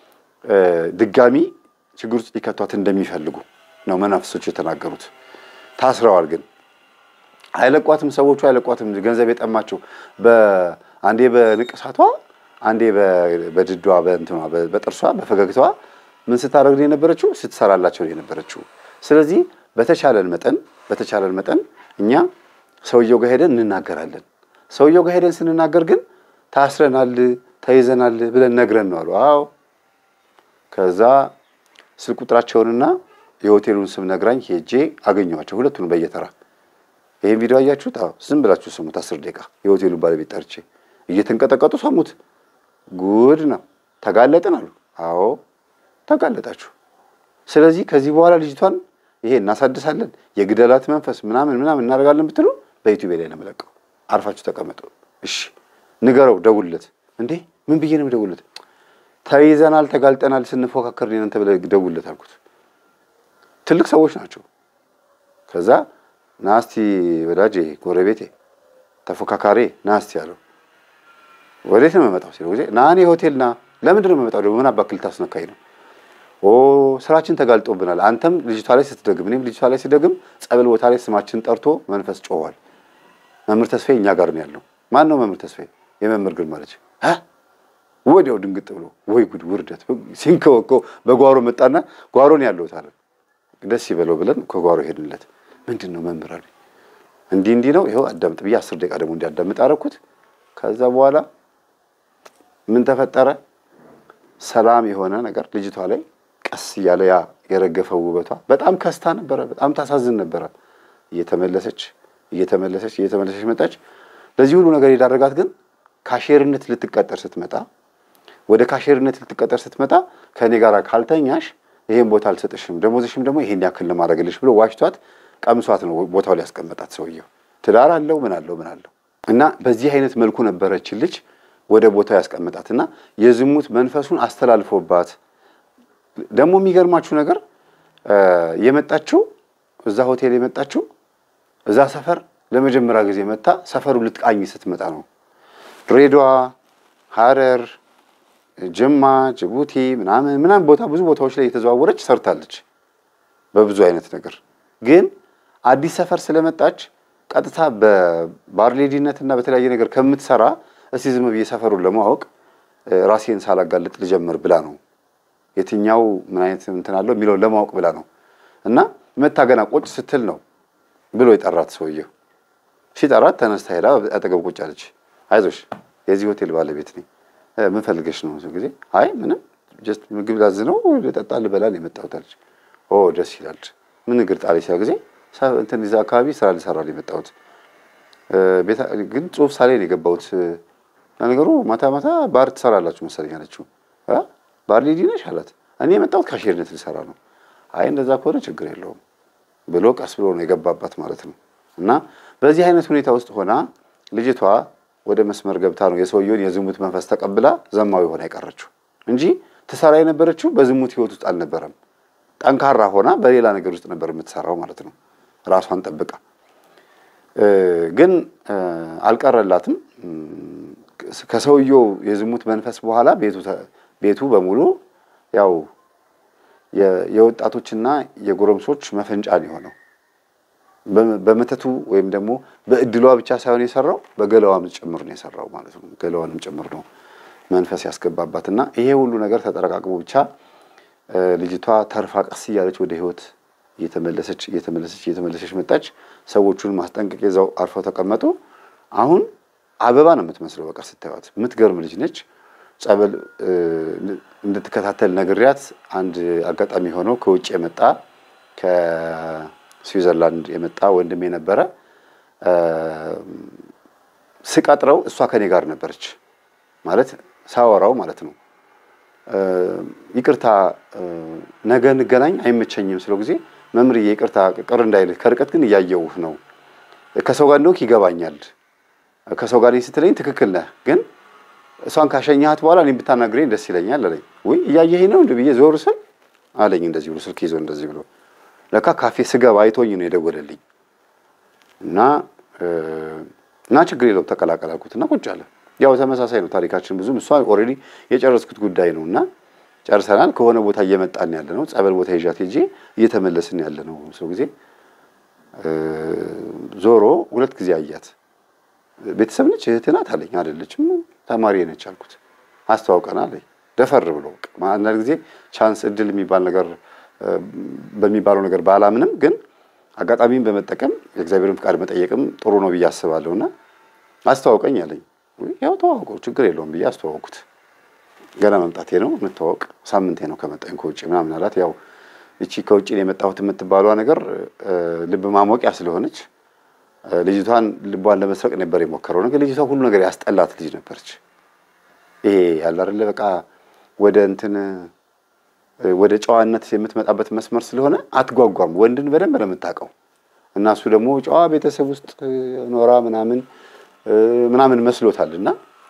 ድጋሚ ችግር ውስጥ ሊከቷት እንደሚፈልጉ ነው መናፍሶች የተናገሩት። ታስረዋል ግን አይለቋትም። ሰዎቹ አይለቋትም። ገንዘብ የጠማቸው አንዴ በንቅሳቷ፣ አንዴ በድዷ፣ በእንትኗ፣ በጥርሷ፣ በፈገግታዋ ምን ስታደርግ ነው የነበረችው? ስትሰራላቸው ነው የነበረችው። ስለዚህ በተቻለን መጠን በተቻለን መጠን እኛ ሰውየው ጋር ሄደን እንናገራለን። ሰውየው ጋር ሄደን ስንናገር ግን ታስረናል፣ ተይዘናል ብለን ነግረን ነው አሉ። አዎ ከዛ ስልክ ቁጥራቸውንና የሆቴሉን ስም ነግራኝ ሄጄ አገኘኋቸው ሁለቱን በየተራ ይህን ቪዲዮ አያችሁት? አዎ ዝም ብላችሁ ስሙት። አስር ደቂቃ የሆቴሉን ባለቤት ጠርቼ እየተንቀጠቀጡ ሰሙት። ጉድ ነው። ተጋለጥን አሉ። አዎ ተጋለጣችሁ። ስለዚህ ከዚህ በኋላ ልጅቷን ይሄ እናሳድሳለን፣ የግደላት መንፈስ ምናምን ምናምን እናደርጋለን ብትሉ በዩቲዩብ ላይ ነው የምለቀው። አርፋችሁ ተቀመጡ። እሺ ንገረው፣ ደውልለት። እንዴ ምን ብዬ ነው ደውልለት? ተይዘናል፣ ተጋልጠናል፣ ስንፎካከር እናንተ ብለህ ደውልለት አልኩት። ትልቅ ሰዎች ናቸው። ከዛ ናስቲ ወዳጄ፣ ጎረቤቴ፣ ተፎካካሪ ናስቲ አለው። ወዴት ነው የምመጣው ሲለው ጊዜ ና እኔ ሆቴል ና። ለምንድን ነው የምመጣው ደግሞ ምን አባክል ታስነካኝ ነው? ኦ ስራችን ተጋልጦብናል። አንተም ልጅቷ ላይ ስትደግም እኔም ልጅቷ ላይ ስደግም ጸበል ቦታ ላይ ስማችን ጠርቶ መንፈስ ጮኋል። መምህር ተስፋዬ እኛ ጋር ነው ያለው። ማን ነው መምህር ተስፋዬ? የመምህር ግርማ ልጅ። ወዲያው ድንግጥ ብሎ ወይ ጉድ ውርደት ሲንከወከው በጓሮ መጣና ጓሮ ነው ያለሁት አለ። ደስ ይበለው ብለን ከጓሮ ሄድንለት። ምንድን ነው መምህር አለ። እንዲህ እንዲህ ነው ይኸው አዳምጥ ብዬ አስር ደቂቃ ደግሞ እንዲያዳምጥ አደረኩት። ከዛ በኋላ ምን ተፈጠረ? ሰላም የሆነ ነገር ልጅቷ ላይ ቀስ እያለ ያ የረገፈው ውበቷ በጣም ከስታ ነበረ። በጣም ታሳዝን ነበረ። እየተመለሰች እየተመለሰች እየተመለሰች መጣች። ለዚህ ሁሉ ነገር የዳረጋት ግን ካሼርነት ልትቀጠር ስትመጣ ወደ ካሼርነት ልትቀጠር ስትመጣ ከእኔ ጋር ካልተኛሽ ይሄን ቦታ አልሰጥሽም፣ ደሞዝሽም ደግሞ ይሄን ያክል ለማድረግልሽ ብሎ ዋሽቷት ቀምሷት ነው ቦታው ላይ ያስቀመጣት ሰውየው። ትዳር አለው ምን አለው ምን አለው እና በዚህ አይነት መልኩ ነበረችን ልጅ ወደ ቦታው ያስቀመጣት እና የዝሙት መንፈሱን አስተላልፎባት ደግሞ የሚገርማችሁ ነገር የመጣችው እዛ ሆቴል የመጣችው እዛ ሰፈር ለመጀመሪያ ጊዜ መታ ሰፈሩ ልትቃኝ ስትመጣ ነው። ድሬዳዋ፣ ሐረር፣ ጅማ፣ ጅቡቲ ምናምን ምናምን ቦታ ብዙ ቦታዎች ላይ የተዘዋወረች ሰርታለች በብዙ አይነት ነገር። ግን አዲስ ሰፈር ስለመጣች ቀጥታ በባርሌዲነት እና በተለያየ ነገር ከምትሰራ እስቲ ዝም ብዬ ሰፈሩን ለማወቅ ራሴን ሳላጋልጥ ልጀምር ብላ ነው የትኛው ምን አይነት እንትን አለው የሚለውን ለማወቅ ብላ ነው። እና መታ ገና ቁጭ ስትል ነው ብሎ የጠራት ሰውየው። ሲጠራት ተነስታ ሄዳ አጠገብ ቁጭ አለች። አይዞሽ የዚህ ሆቴል ባለቤት ነኝ፣ ምን ፈልገሽ ነው? ጊዜ አይ ምንም ጀስት ምግብ ላዝ ነው ልጠጣ ልበላ ነው የመጣሁት አለች። ኦ ደስ ይላል። ምን እግር ጣሪ ሲያ ጊዜ እንትን እዛ አካባቢ ስራ ልሰራ ነው የመጣሁት፣ ግን ጽሁፍ ሳላይ ነው የገባሁት። ነገሩ ማታ ማታ ባር ትሰራላችሁ መሰለኝ አለችው። ባር ሌዲ ነሽ አላት። እኔ የመጣሁት ካሼርነት ልሰራ ነው። አይ እንደዛ ከሆነ ችግር የለውም ብሎ ቀስ ብሎ ነው የገባባት ማለት ነው። እና በዚህ አይነት ሁኔታ ውስጥ ሆና ልጅቷ ወደ መስመር ገብታ ነው የሰውየውን የዝሙት መንፈስ ተቀብላ ዘማዊ ሆና የቀረችው እንጂ ትሰራ የነበረችው በዝሙት ህይወት ውስጥ አልነበረም። ጠንካራ ሆና በሌላ ነገር ውስጥ ነበር የምትሰራው ማለት ነው፣ ራሷን ጠብቃ። ግን አልቀረላትም። ከሰውየው የዝሙት መንፈስ በኋላ ቤቱ በሙሉ ያው የወጣቶችና የጎረምሶች መፈንጫ ነው የሆነው። በመተቱ ወይም ደግሞ በእድሏ ብቻ ሳይሆን የሰራው በገላዋም ጭምር ነው የሰራው ማለት ነው። ገላዋንም ጭምር ነው መንፈስ ያስገባባት እና ይሄ ሁሉ ነገር ተጠረቃቅሞ ብቻ ልጅቷ ተርፋ ቀስ እያለች ወደ ህይወት እየተመለሰች እየተመለሰች እየተመለሰች መጣች። ሰዎቹን ማስጠንቀቅ ይዘው አርፈው ተቀመጡ። አሁን አበባ ነው የምትመስለው። በቃ ስታዩት የምትገርም ልጅ ነች። ጸበል እንድትከታተል ነግሪያት አንድ አጋጣሚ ሆነው ከውጭ የመጣ ከስዊዘርላንድ የመጣ ወንድሜ ነበረ። ስቀጥረው እሷ ከኔ ጋር ነበረች ማለት ሳወራው ማለት ነው። ይቅርታ ነገ እንገናኝ አይመቸኝም ስለው ጊዜ መምርዬ ይቅርታ ቅር እንዳይልህ ከርቀት ግን እያየውህ ነው። ከሰው ጋር እንደሆንክ ይገባኛል። ከሰው ጋር ነኝ ስትለኝ ትክክል ነህ ግን እሷን ካሸኛሃት በኋላ እኔም ብታናግረኝ ደስ ይለኛል አለኝ። ውይ እያየኸኝ ነው እንደ ብዬ ዞር ስል አለኝ እንደዚህ ብሎ ስልክ ይዞ እንደዚህ ብሎ ለካ ካፌ ስገባ አይቶኝ ነው የደወለልኝ እና እና ችግር የለውም ተቀላቀል አልኩት እና ቁጭ አለ። ያው ተመሳሳይ ነው ታሪካችን ብዙም እሷ ኦልሬዲ የጨረስኩት ጉዳይ ነው እና ጨርሰናል። ከሆነ ቦታ እየመጣን ያለ ነው ጸበል ቦታ ይዣት ሄጄ እየተመለስን ያለ ነው። ሰው ጊዜ ዞሮ ሁለት ጊዜ አያት። ቤተሰብ ነች እህት ናት አለኝ። አይደለችም ተማሪ ነች አልኩት። አስተዋውቀን አለኝ። ደፈር ብሎ አንዳንድ ጊዜ ቻንስ እድል የሚባል ነገር በሚባለው ነገር ባላምንም ግን አጋጣሚን በመጠቀም የእግዚአብሔርን ፍቃድ መጠየቅም ጥሩ ነው ብዬ አስባለሁ እና አስተዋውቀኝ አለኝ። ያው ተዋውቀው ችግር የለውም ብዬ አስተዋወቅኩት። ገና መምጣቴ ነው እንተዋወቅ፣ ሳምንቴ ነው ከመጣኝ ከውጭ ምናምን አላት። ያው እቺ ከውጭ ነው የመጣሁት የምትባሏ ነገር ልብ ማሞቂያ ስለሆነች ልጅቷን ልቧን ለመስረቅ ነበር የሞከረው ነገር። ልጅቷ ሁሉ ነገር ያስጠላት ልጅ ነበረች። ይሄ ያለ አይደለ በቃ ወደ እንትን ወደ ጨዋነት የምትመጣበት መስመር ስለሆነ አትጓጓም። ወንድን በደንብ ነው የምታውቀው እና እሱ ደግሞ ጨዋ ቤተሰብ ውስጥ ኖራ ምናምን ምናምን መስሎታል እና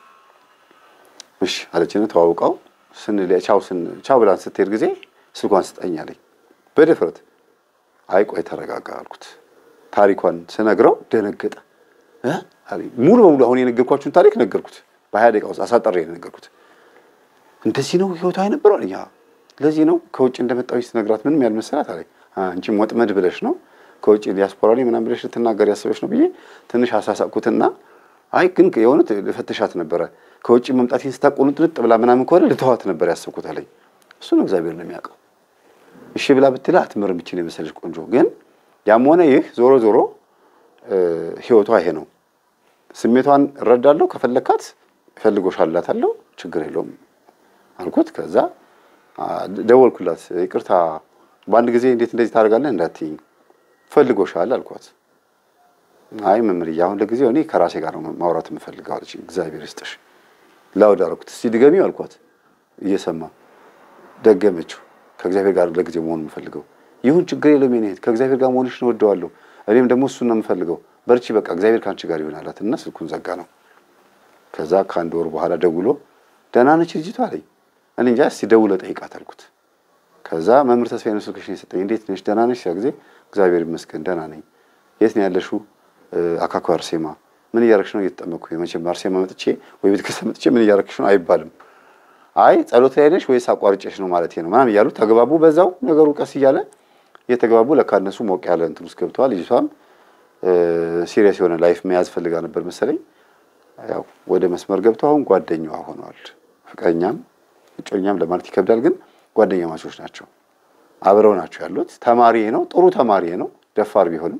እሺ አለችን። ተዋውቀው ስንል ቻው ስን ቻው ብላን ስትሄድ ጊዜ ስልኳን ስጠኝ አለኝ በድፍረት። አይ ቆይ ተረጋጋ አልኩት። ታሪኳን ስነግረው ደነገጠ። ሙሉ በሙሉ አሁን የነገርኳችሁን ታሪክ ነገርኩት። በሀያ ደቂቃ ውስጥ አሳጠሬ የነገርኩት። እንደዚህ ነው ህይወቷ የነበረው አለኝ። ለዚህ ነው ከውጭ እንደመጣሁ ስነግራት ምንም ያልመሰላት አለኝ። አንቺም ወጥመድ ብለሽ ነው ከውጭ ዲያስፖራ ላይ ምናምን ብለሽ ልትናገር ያሰበች ነው ብዬ ትንሽ አሳሳቅኩትና አይ ግን የእውነት ልፈትሻት ነበረ ከውጭ መምጣቴን ስታቆንጥንጥ ብላ ምናምን ከሆነ ልተዋት ነበር ያሰብኩት አለኝ። እሱ ነው እግዚአብሔር ነው የሚያውቀው። እሺ ብላ ብትላ አትምርም ይችን የመሰለች ቆንጆ። ግን ያም ሆነ ይህ ዞሮ ዞሮ ህይወቷ ይሄ ነው። ስሜቷን እረዳለሁ። ከፈለካት እፈልጎሻል እላታለሁ። ችግር የለውም አልኩት። ከዛ ደወልኩላት። ይቅርታ በአንድ ጊዜ እንዴት እንደዚህ ታደርጋለህ እንዳትይኝ ፈልጎሻል አልኳት። አይ መምህርዬ አሁን ለጊዜው እኔ ከራሴ ጋር ነው ማውራት የምፈልገው አለች። እግዚአብሔር ይስጥሽ ላውድ አደረኩት። እስቲ ድገሚው አልኳት። እየሰማ ደገመችው። ከእግዚአብሔር ጋር ለጊዜው መሆን የምፈልገው ይሁን ችግር የለም የኔ እህት ከእግዚአብሔር ጋር መሆንሽን እወደዋለሁ። እኔም ደግሞ እሱን ነው የምፈልገው። በርቺ በቃ እግዚአብሔር ከአንቺ ጋር ይሆን አላት እና ስልኩን ዘጋ ነው። ከዛ ከአንድ ወር በኋላ ደውሎ ደህና ነች ልጅቷ አለኝ። እኔ እንጃ እስቲ ደውለህ ጠይቃት አልኩት። ከዛ መምህር ተስፋዬ ነው ስልክሽን የሰጠኝ። እንዴት ነሽ? ደህና ነሽ? ያ ጊዜ እግዚአብሔር ይመስገን ደህና ነኝ። የት ነው ያለሽው? አካኩ አርሴማ። ምን እያረግሽ ነው? እየተጠመኩ መቼም አርሴማ መጥቼ ወይ ቤተክርስቲያን መጥቼ ምን እያረግሽ ነው አይባልም። አይ ጸሎት ላይ ነሽ ወይስ አቋርጬሽ ነው ማለት ነው ምናምን እያሉ ተግባቡ። በዛው ነገሩ ቀስ እያለ እየተግባቡ ለካ እነሱ ሞቅ ያለ እንትን ውስጥ ገብተዋል። ልጅቷም ሲሪየስ የሆነ ላይፍ መያዝ ፈልጋ ነበር መሰለኝ። ያው ወደ መስመር ገብተው አሁን ጓደኛዋ ሆነዋል። ፍቅረኛም እጮኛም ለማለት ይከብዳል፣ ግን ጓደኛ ማቾች ናቸው። አብረው ናቸው ያሉት። ተማሪ ነው፣ ጥሩ ተማሪ ነው። ደፋር ቢሆንም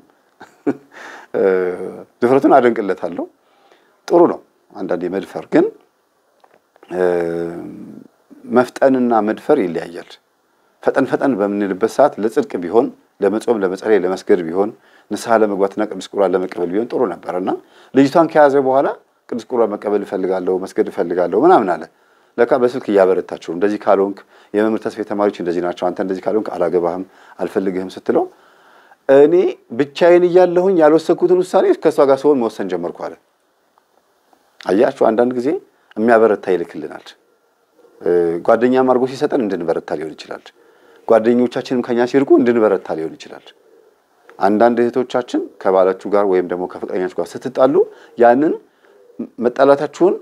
ድፍረቱን አደንቅለታለሁ። ጥሩ ነው። አንዳንዴ መድፈር ግን መፍጠንና መድፈር ይለያያል። ፈጠን ፈጠን በምንልበት ሰዓት ለጽድቅ ቢሆን ለመጾም፣ ለመጸለይ፣ ለመስገድ ቢሆን ንስሐ ለመግባትና ቅዱስ ቁርባን ለመቀበል ቢሆን ጥሩ ነበር እና ልጅቷን ከያዘ በኋላ ቅዱስ ቁርባን መቀበል እፈልጋለሁ፣ መስገድ እፈልጋለሁ ምናምን አለ። ለካ በስልክ እያበረታቸው እንደዚህ ካልሆንክ የመምህር ተስፋዬ ተማሪዎች እንደዚህ ናቸው፣ አንተ እንደዚህ ካልሆንክ አላገባህም፣ አልፈልግህም ስትለው እኔ ብቻዬን እያለሁኝ ያልወሰንኩትን ውሳኔ ከእሷ ጋር ስሆን መወሰን ጀመርኩ አለ። አያችሁ አንዳንድ ጊዜ የሚያበረታ ይልክልናል። ጓደኛም አድርጎ ሲሰጠን እንድንበረታ ሊሆን ይችላል። ጓደኞቻችንም ከኛ ሲርቁ እንድንበረታ ሊሆን ይችላል። አንዳንድ እህቶቻችን ከባላችሁ ጋር ወይም ደግሞ ከፍቅረኛችሁ ጋር ስትጣሉ ያንን መጣላታችሁን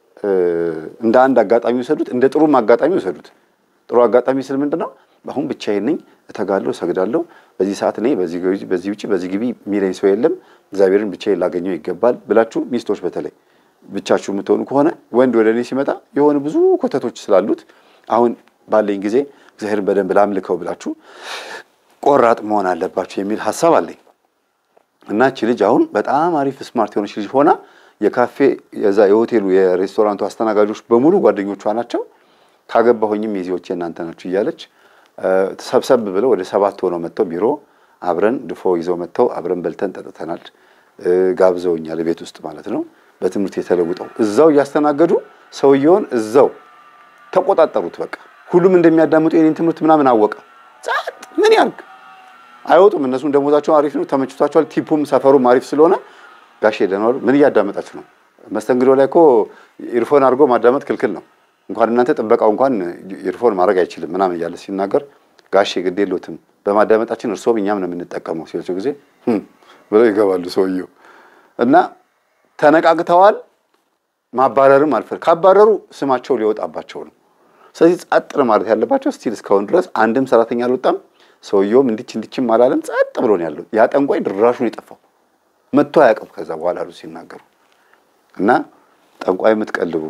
እንደ አንድ አጋጣሚ ውሰዱት፣ እንደ ጥሩም አጋጣሚ ውሰዱት። ጥሩ አጋጣሚ ስል ምንድን ነው? አሁን ብቻዬን ነኝ፣ እተጋለሁ፣ እሰግዳለሁ። በዚህ ሰዓት እኔ በዚህ ውጭ በዚህ ግቢ የሚለኝ ሰው የለም፣ እግዚአብሔርን ብቻዬን ላገኘው ይገባል ብላችሁ ሚስቶች በተለይ ብቻችሁ የምትሆኑ ከሆነ ወንድ ወደ እኔ ሲመጣ የሆነ ብዙ ኮተቶች ስላሉት አሁን ባለኝ ጊዜ እግዚአብሔርን በደንብ ላምልከው ብላችሁ ቆራጥ መሆን አለባችሁ የሚል ሀሳብ አለኝ እና እቺ ልጅ አሁን በጣም አሪፍ ስማርት የሆነች ልጅ ሆና የካፌ የዛ የሆቴሉ የሬስቶራንቱ አስተናጋጆች በሙሉ ጓደኞቿ ናቸው። ካገባሁኝም የዚዎቼ እናንተ ናችሁ እያለች ሰብሰብ ብለው ወደ ሰባት ሆነው መጥተው ቢሮ አብረን ድፎ ይዘው መጥተው አብረን በልተን ጠጥተናል። ጋብዘውኛል ቤት ውስጥ ማለት ነው። በትምህርት የተለውጠው እዛው እያስተናገዱ ሰውየውን እዛው ተቆጣጠሩት። በቃ ሁሉም እንደሚያዳምጡ የኔን ትምህርት ምናምን አወቀ። ጸጥ ምን ያርግ አይወጡም። እነሱም ደሞዛቸው አሪፍ ነው፣ ተመችቷቸዋል። ቲፑም ሰፈሩም አሪፍ ስለሆነ ጋሼ ደህና ዋሉ። ምን እያዳመጣችሁ ነው? መስተንግዶ ላይ እኮ ኢርፎን አድርጎ ማዳመጥ ክልክል ነው። እንኳን እናንተ ጥበቃው እንኳን ኢርፎን ማድረግ አይችልም ምናምን እያለ ሲናገር ጋሼ ግድ የለዎትም በማዳመጣችን እርስዎም እኛም ነው የምንጠቀመው ሲላቸው ጊዜ ብለው ይገባሉ ሰውየው እና ተነቃቅተዋል። ማባረርም አልፈል ካባረሩ ስማቸው ሊወጣባቸው ነው። ስለዚህ ጸጥ ማለት ያለባቸው ስቲል እስካሁን ድረስ አንድም ሰራተኛ አልወጣም። ሰውየውም እንዲች እንዲችም አላለም። ጸጥ ብሎ ነው ያለው። ያ ጠንቋይ ድራሹን የጠፋው መጥቶ አያውቅም። ከዛ በኋላ አሉ ሲናገሩ እና ጠንቋይ የምትቀልቡ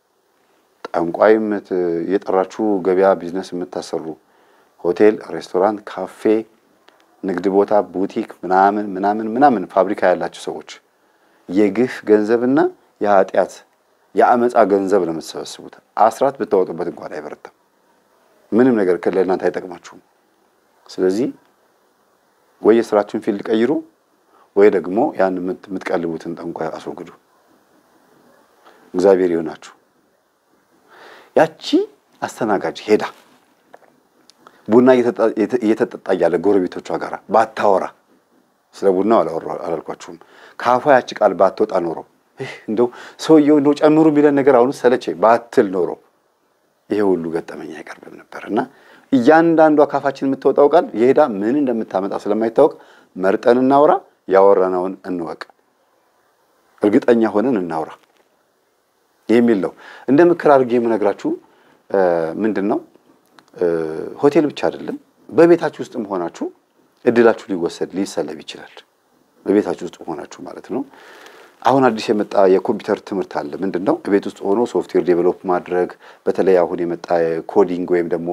ጠንቋይ የጠራችሁ ገበያ ቢዝነስ የምታሰሩ ሆቴል፣ ሬስቶራንት፣ ካፌ፣ ንግድ ቦታ፣ ቡቲክ ምናምን ምናምን ምናምን ፋብሪካ ያላችሁ ሰዎች የግፍ ገንዘብና የኃጢአት የአመፃ ገንዘብ ነው የምትሰበስቡት። አስራት ብታወጡበት እንኳን አይበረታም። ምንም ነገር ለእናንተ አይጠቅማችሁም። ስለዚህ ወይ የስራችሁን ፊልድ ቀይሩ፣ ወይ ደግሞ ያን የምትቀልቡትን ጠንቋይ አስወግዱ። እግዚአብሔር ይሆናችሁ። ያቺ አስተናጋጅ ሄዳ ቡና እየተጠጣ እያለ ጎረቤቶቿ ጋር ባታወራ ስለ ቡናው አላልኳችሁም። ከአፏ ያቺ ቃል ባትወጣ ኖሮ እንደው ሰውየው እንደው ጨምሩ የሚለን ነገር አሁን ሰለቼ ባትል ኖሮ ይሄ ሁሉ ገጠመኝ አይቀርብም ነበር እና እያንዳንዷ ካፋችን የምትወጣው ቃል የሄዳ ምን እንደምታመጣ ስለማይታወቅ መርጠን እናውራ፣ ያወራነውን እንወቅ፣ እርግጠኛ ሆነን እናውራ የሚል ነው። እንደ ምክር አድርጌ የምነግራችሁ ምንድን ነው፣ ሆቴል ብቻ አይደለም፣ በቤታችሁ ውስጥም ሆናችሁ እድላችሁ ሊወሰድ ሊሰለብ ይችላል። በቤታችሁ ውስጥ ሆናችሁ ማለት ነው። አሁን አዲስ የመጣ የኮምፒውተር ትምህርት አለ። ምንድን ነው? ቤት ውስጥ ሆኖ ሶፍትዌር ዴቨሎፕ ማድረግ፣ በተለይ አሁን የመጣ ኮዲንግ ወይም ደግሞ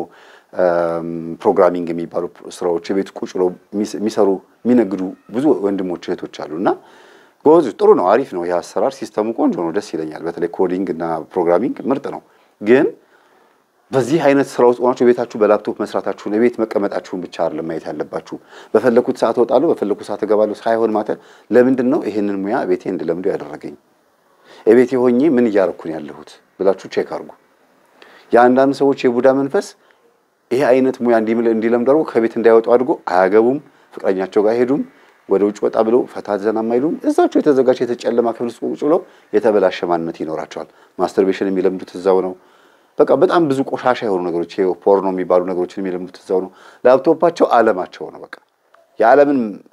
ፕሮግራሚንግ የሚባሉ ስራዎች የቤት ቁጭ ብለው የሚሰሩ የሚነግዱ ብዙ ወንድሞች እህቶች አሉ እና ጎዝ ጥሩ ነው፣ አሪፍ ነው። ይህ አሰራር ሲስተሙ ቆንጆ ነው፣ ደስ ይለኛል። በተለይ ኮዲንግ እና ፕሮግራሚንግ ምርጥ ነው። ግን በዚህ አይነት ስራ ውስጥ ሆናችሁ ቤታችሁ በላፕቶፕ መስራታችሁን ቤት መቀመጣችሁን ብቻ አይደለም ማየት ያለባችሁ። በፈለኩት ሰዓት እወጣለሁ፣ በፈለኩት ሰዓት እገባለሁ ሳይሆን ማተ ለምንድን ነው ይሄንን ሙያ ቤቴ እንድለምዱ ያደረገኝ? የቤቴ ሆኜ ምን እያረኩን ያለሁት ብላችሁ ቼክ አድርጉ። የአንዳንድ ሰዎች የቡዳ መንፈስ ይሄ አይነት ሙያ እንዲለምዱ አድርጎ ከቤት እንዳይወጡ አድርጎ አያገቡም፣ ፍቅረኛቸው ጋር አይሄዱም፣ ወደ ውጭ ወጣ ብለው ፈታ ዘና የማይሉም እዛቸው የተዘጋጀ የተጨለማ ክፍል ውስጥ ቁጭ ብለው የተበላሸ ማንነት ይኖራቸዋል። ማስተርቤሽን የሚለምዱት እዛው ነው። በቃ በጣም ብዙ ቆሻሻ የሆኑ ነገሮች ፖርኖ የሚባሉ ነገሮችን የሚለምዱት እዛው ነው። ላፕቶፓቸው ዓለማቸው ነው። በቃ የዓለምን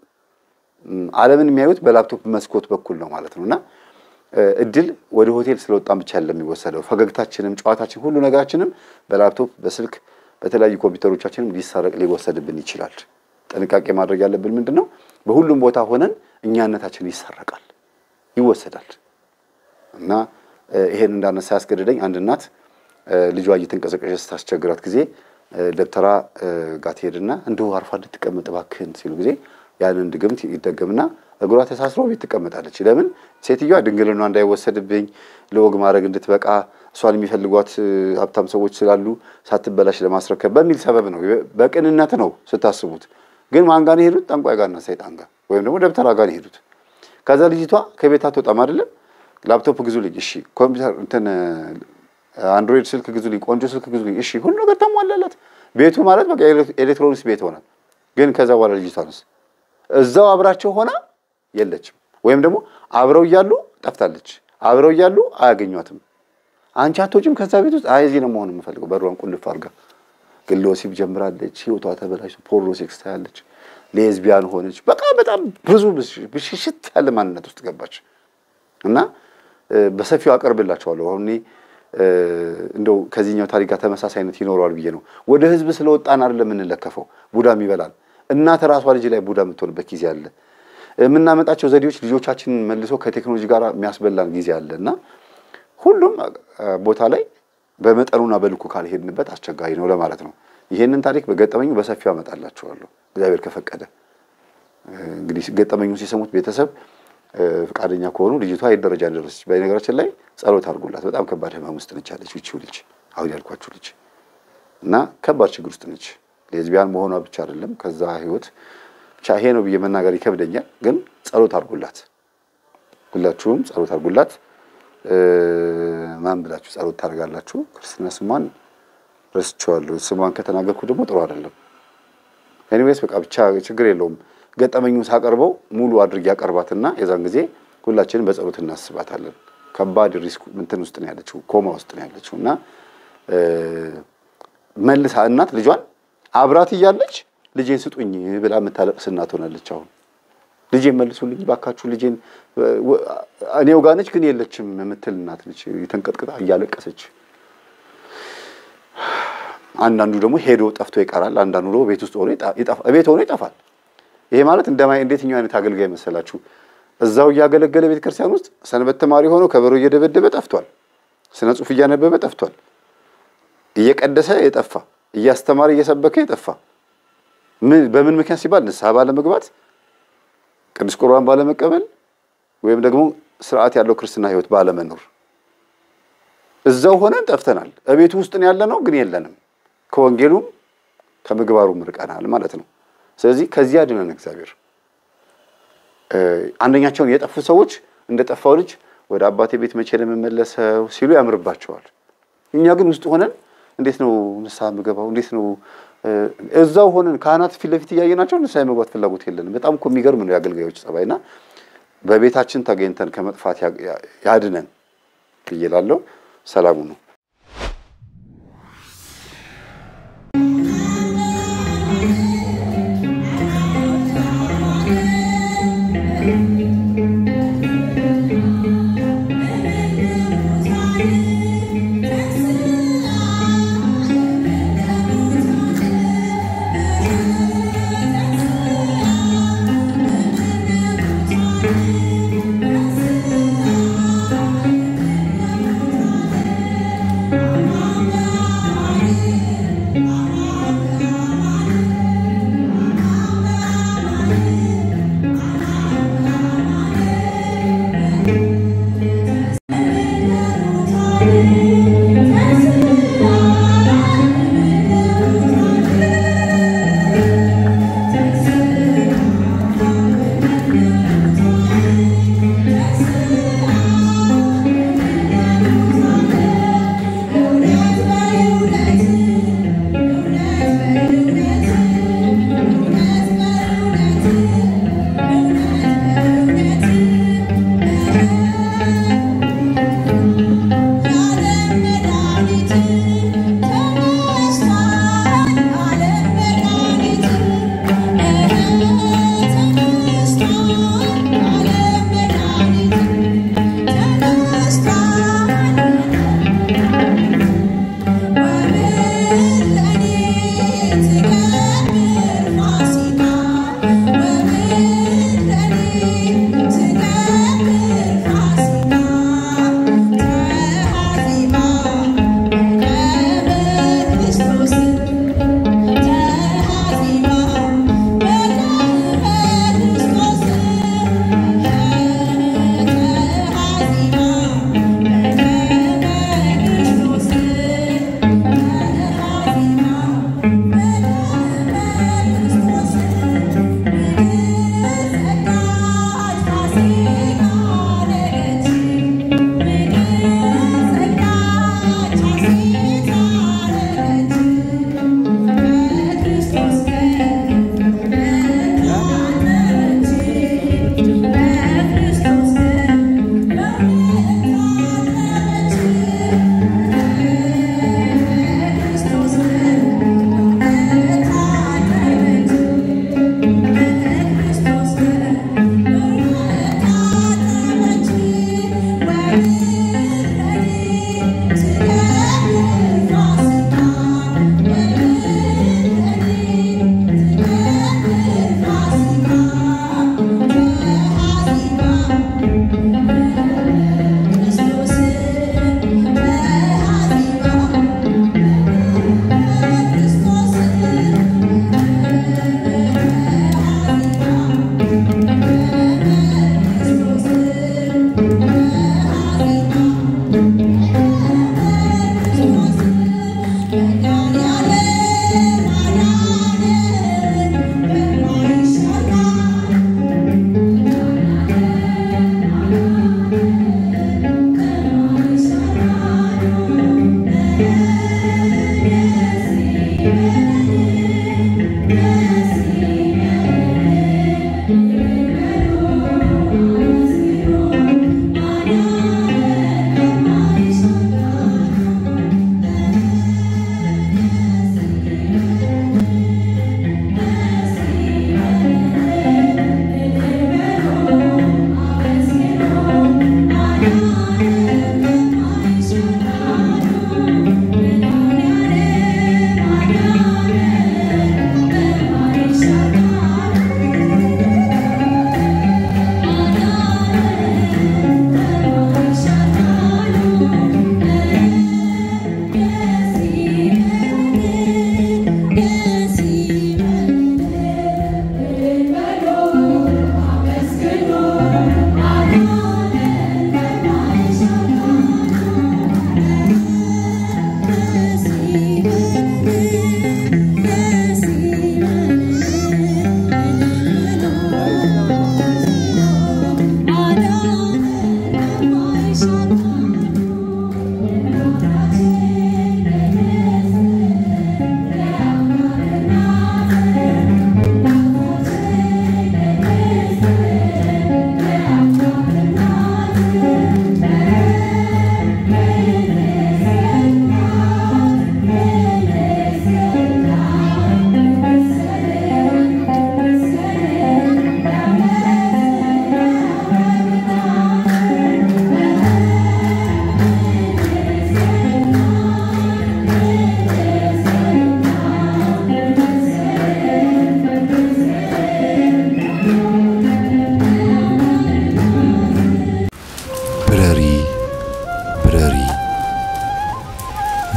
ዓለምን የሚያዩት በላፕቶፕ መስኮት በኩል ነው ማለት ነው እና እድል ወደ ሆቴል ስለወጣን ብቻ ያለ የሚወሰደው ፈገግታችንም፣ ጨዋታችን፣ ሁሉ ነገራችንም በላፕቶፕ በስልክ በተለያዩ ኮምፒውተሮቻችንም ሊሰረቅ ሊወሰድብን ይችላል። ጥንቃቄ ማድረግ ያለብን ምንድን ነው? በሁሉም ቦታ ሆነን እኛነታችን ይሰረቃል፣ ይወሰዳል። እና ይሄን እንዳነሳ ያስገድደኝ አንድ እናት ልጇ እየተንቀሳቀሰች ስታስቸግራት ጊዜ ደብተራ ጋር ትሄድና እንደው አርፋ እንድትቀመጥ እባክህን ሲሉ ጊዜ ያንን ድግምት ይደገምና እግሯ ተሳስሮ ቤት ትቀመጣለች። ለምን ሴትዮዋ ድንግልና እንዳይወሰድብኝ ለወግ ማድረግ እንድትበቃ እሷን የሚፈልጓት ሀብታም ሰዎች ስላሉ ሳትበላሽ ለማስረከብ በሚል ሰበብ ነው። በቅንነት ነው ስታስቡት። ግን ማን ጋር ነው የሄዱት? ጠንቋይ ጋርና ሰይጣን ጋር ወይም ደግሞ ደብተራ ጋር ነው የሄዱት። ከዛ ልጅቷ ከቤት አትወጣም አይደለም። ላፕቶፕ ግዙልኝ፣ እሺ፣ ኮምፒውተር እንትን አንድሮይድ ስልክ ግዙልኝ፣ ቆንጆ ስልክ ግዙልኝ፣ እሺ፣ ሁሉ ነገር ተሟላላት። ቤቱ ማለት በቃ ኤሌክትሮኒክስ ቤት ሆነ። ግን ከዛ በኋላ ልጅቷንስ እዛው አብራቸው ሆና የለችም። ወይም ደግሞ አብረው እያሉ ጠፍታለች። አብረው እያሉ አያገኟትም። አንቺ አትወጪም ከዛ ቤት ውስጥ አይ እዚህ ነው መሆን የምፈልገው። በሯን ቁልፍ አድርጋ ግን ለወሲብ ጀምራለች። ህይወቷ ተበላሽ። ፖርኖ ሴክስ ታያለች። ሌዝቢያን ሆነች። በቃ በጣም ብዙ ብሽሽት ያለ ማንነት ውስጥ ገባች እና በሰፊው አቀርብላቸዋለሁ። አሁን እኔ እንደው ከዚህኛው ታሪክ ጋር ተመሳሳይነት ይኖረዋል ብዬ ነው። ወደ ህዝብ ስለወጣን አይደለም የምንለከፈው። ቡዳም ይበላል። እናት ራሷ ልጅ ላይ ቡዳ የምትሆንበት ጊዜ አለ። የምናመጣቸው ዘዴዎች ልጆቻችንን መልሶ ከቴክኖሎጂ ጋር የሚያስበላን ጊዜ አለ እና ሁሉም ቦታ ላይ በመጠኑና በልኩ ካልሄድንበት አስቸጋሪ ነው ለማለት ነው። ይሄንን ታሪክ በገጠመኙ በሰፊው አመጣላችኋለሁ እግዚአብሔር ከፈቀደ። እንግዲህ ገጠመኙን ሲሰሙት ቤተሰብ ፈቃደኛ ከሆኑ ልጅቷ የት ደረጃ እንደደረሰች በነገራችን ላይ ጸሎት አድርጉላት። በጣም ከባድ ህመም ውስጥ ነች ያለች ይቺው ልጅ አሁን ያልኳችሁ ልጅ እና ከባድ ችግር ውስጥ ነች። ሌዝቢያን መሆኗ ብቻ አይደለም ከዛ ህይወት ብቻ ይሄ ነው ብዬ መናገር ይከብደኛል። ግን ጸሎት አድርጉላት፣ ሁላችሁም ጸሎት አድርጉላት። ማን ብላችሁ ጸሎት ታደርጋላችሁ? ክርስትና ስሟን ረስቼዋለሁ። ስሟን ከተናገርኩ ደግሞ ጥሩ አይደለም። ኤኒዌይስ በቃ ብቻ ችግር የለውም። ገጠመኙን ሳቀርበው ሙሉ አድርጌ ያቀርባትና የዛን ጊዜ ሁላችንም በጸሎት እናስባታለን። ከባድ ሪስክ እንትን ውስጥ ነው ያለችው፣ ኮማ ውስጥ ነው ያለችው እና መልሳ እናት ልጇን አብራት እያለች ልጄን ስጡኝ ብላ የምታለቅስ እናት ሆናለች። አሁን ልጄን መልሱልኝ ባካችሁ፣ ልጄን እኔው ጋር ነች ግን የለችም የምትል እናት ነች፣ የተንቀጥቅጣ እያለቀሰች። አንዳንዱ ደግሞ ሄዶ ጠፍቶ ይቀራል። አንዳንዱ ደግሞ ቤት ውስጥ ሆኖ ቤት ሆኖ ይጠፋል። ይሄ ማለት እንደማይ እንዴትኛው አይነት አገልጋይ መሰላችሁ? እዛው እያገለገለ ቤተ ክርስቲያን ውስጥ ሰንበት ተማሪ ሆኖ ከበሮ እየደበደበ ጠፍቷል። ስነ ጽሑፍ እያነበበ ጠፍቷል። እየቀደሰ የጠፋ እያስተማረ እየሰበከ የጠፋ በምን ምክንያት ሲባል ንስሐ ባለመግባት፣ ቅዱስ ቁርባን ባለመቀበል ወይም ደግሞ ስርዓት ያለው ክርስትና ህይወት ባለመኖር እዛው ሆነን ጠፍተናል። እቤቱ ውስጥ ያለ ነው ግን የለንም። ከወንጌሉም ከምግባሩም ርቀናል ማለት ነው። ስለዚህ ከዚህ አድነን እግዚአብሔር። አንደኛቸውን የጠፉ ሰዎች እንደ ጠፋው ልጅ ወደ አባቴ ቤት መቼ ለመመለሰው ሲሉ ያምርባቸዋል። እኛ ግን ውስጥ ሆነን እንዴት ነው ንስሐ የምገባው? እንዴት ነው እዛው ሆነን ካህናት ፊት ለፊት እያየናቸው ንስሐ የመግባት ፍላጎት የለንም። በጣም እኮ የሚገርም ነው የአገልጋዮች ጸባይና በቤታችን ተገኝተን ከመጥፋት ያድነን ብዬ እላለሁ። ሰላሙ ነው።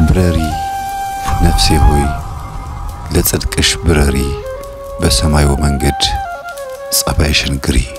ተምረሪ ነፍሴ ሆይ ለጽድቅሽ ብረሪ፣ በሰማዩ መንገድ ጸባይሽን ግሪ።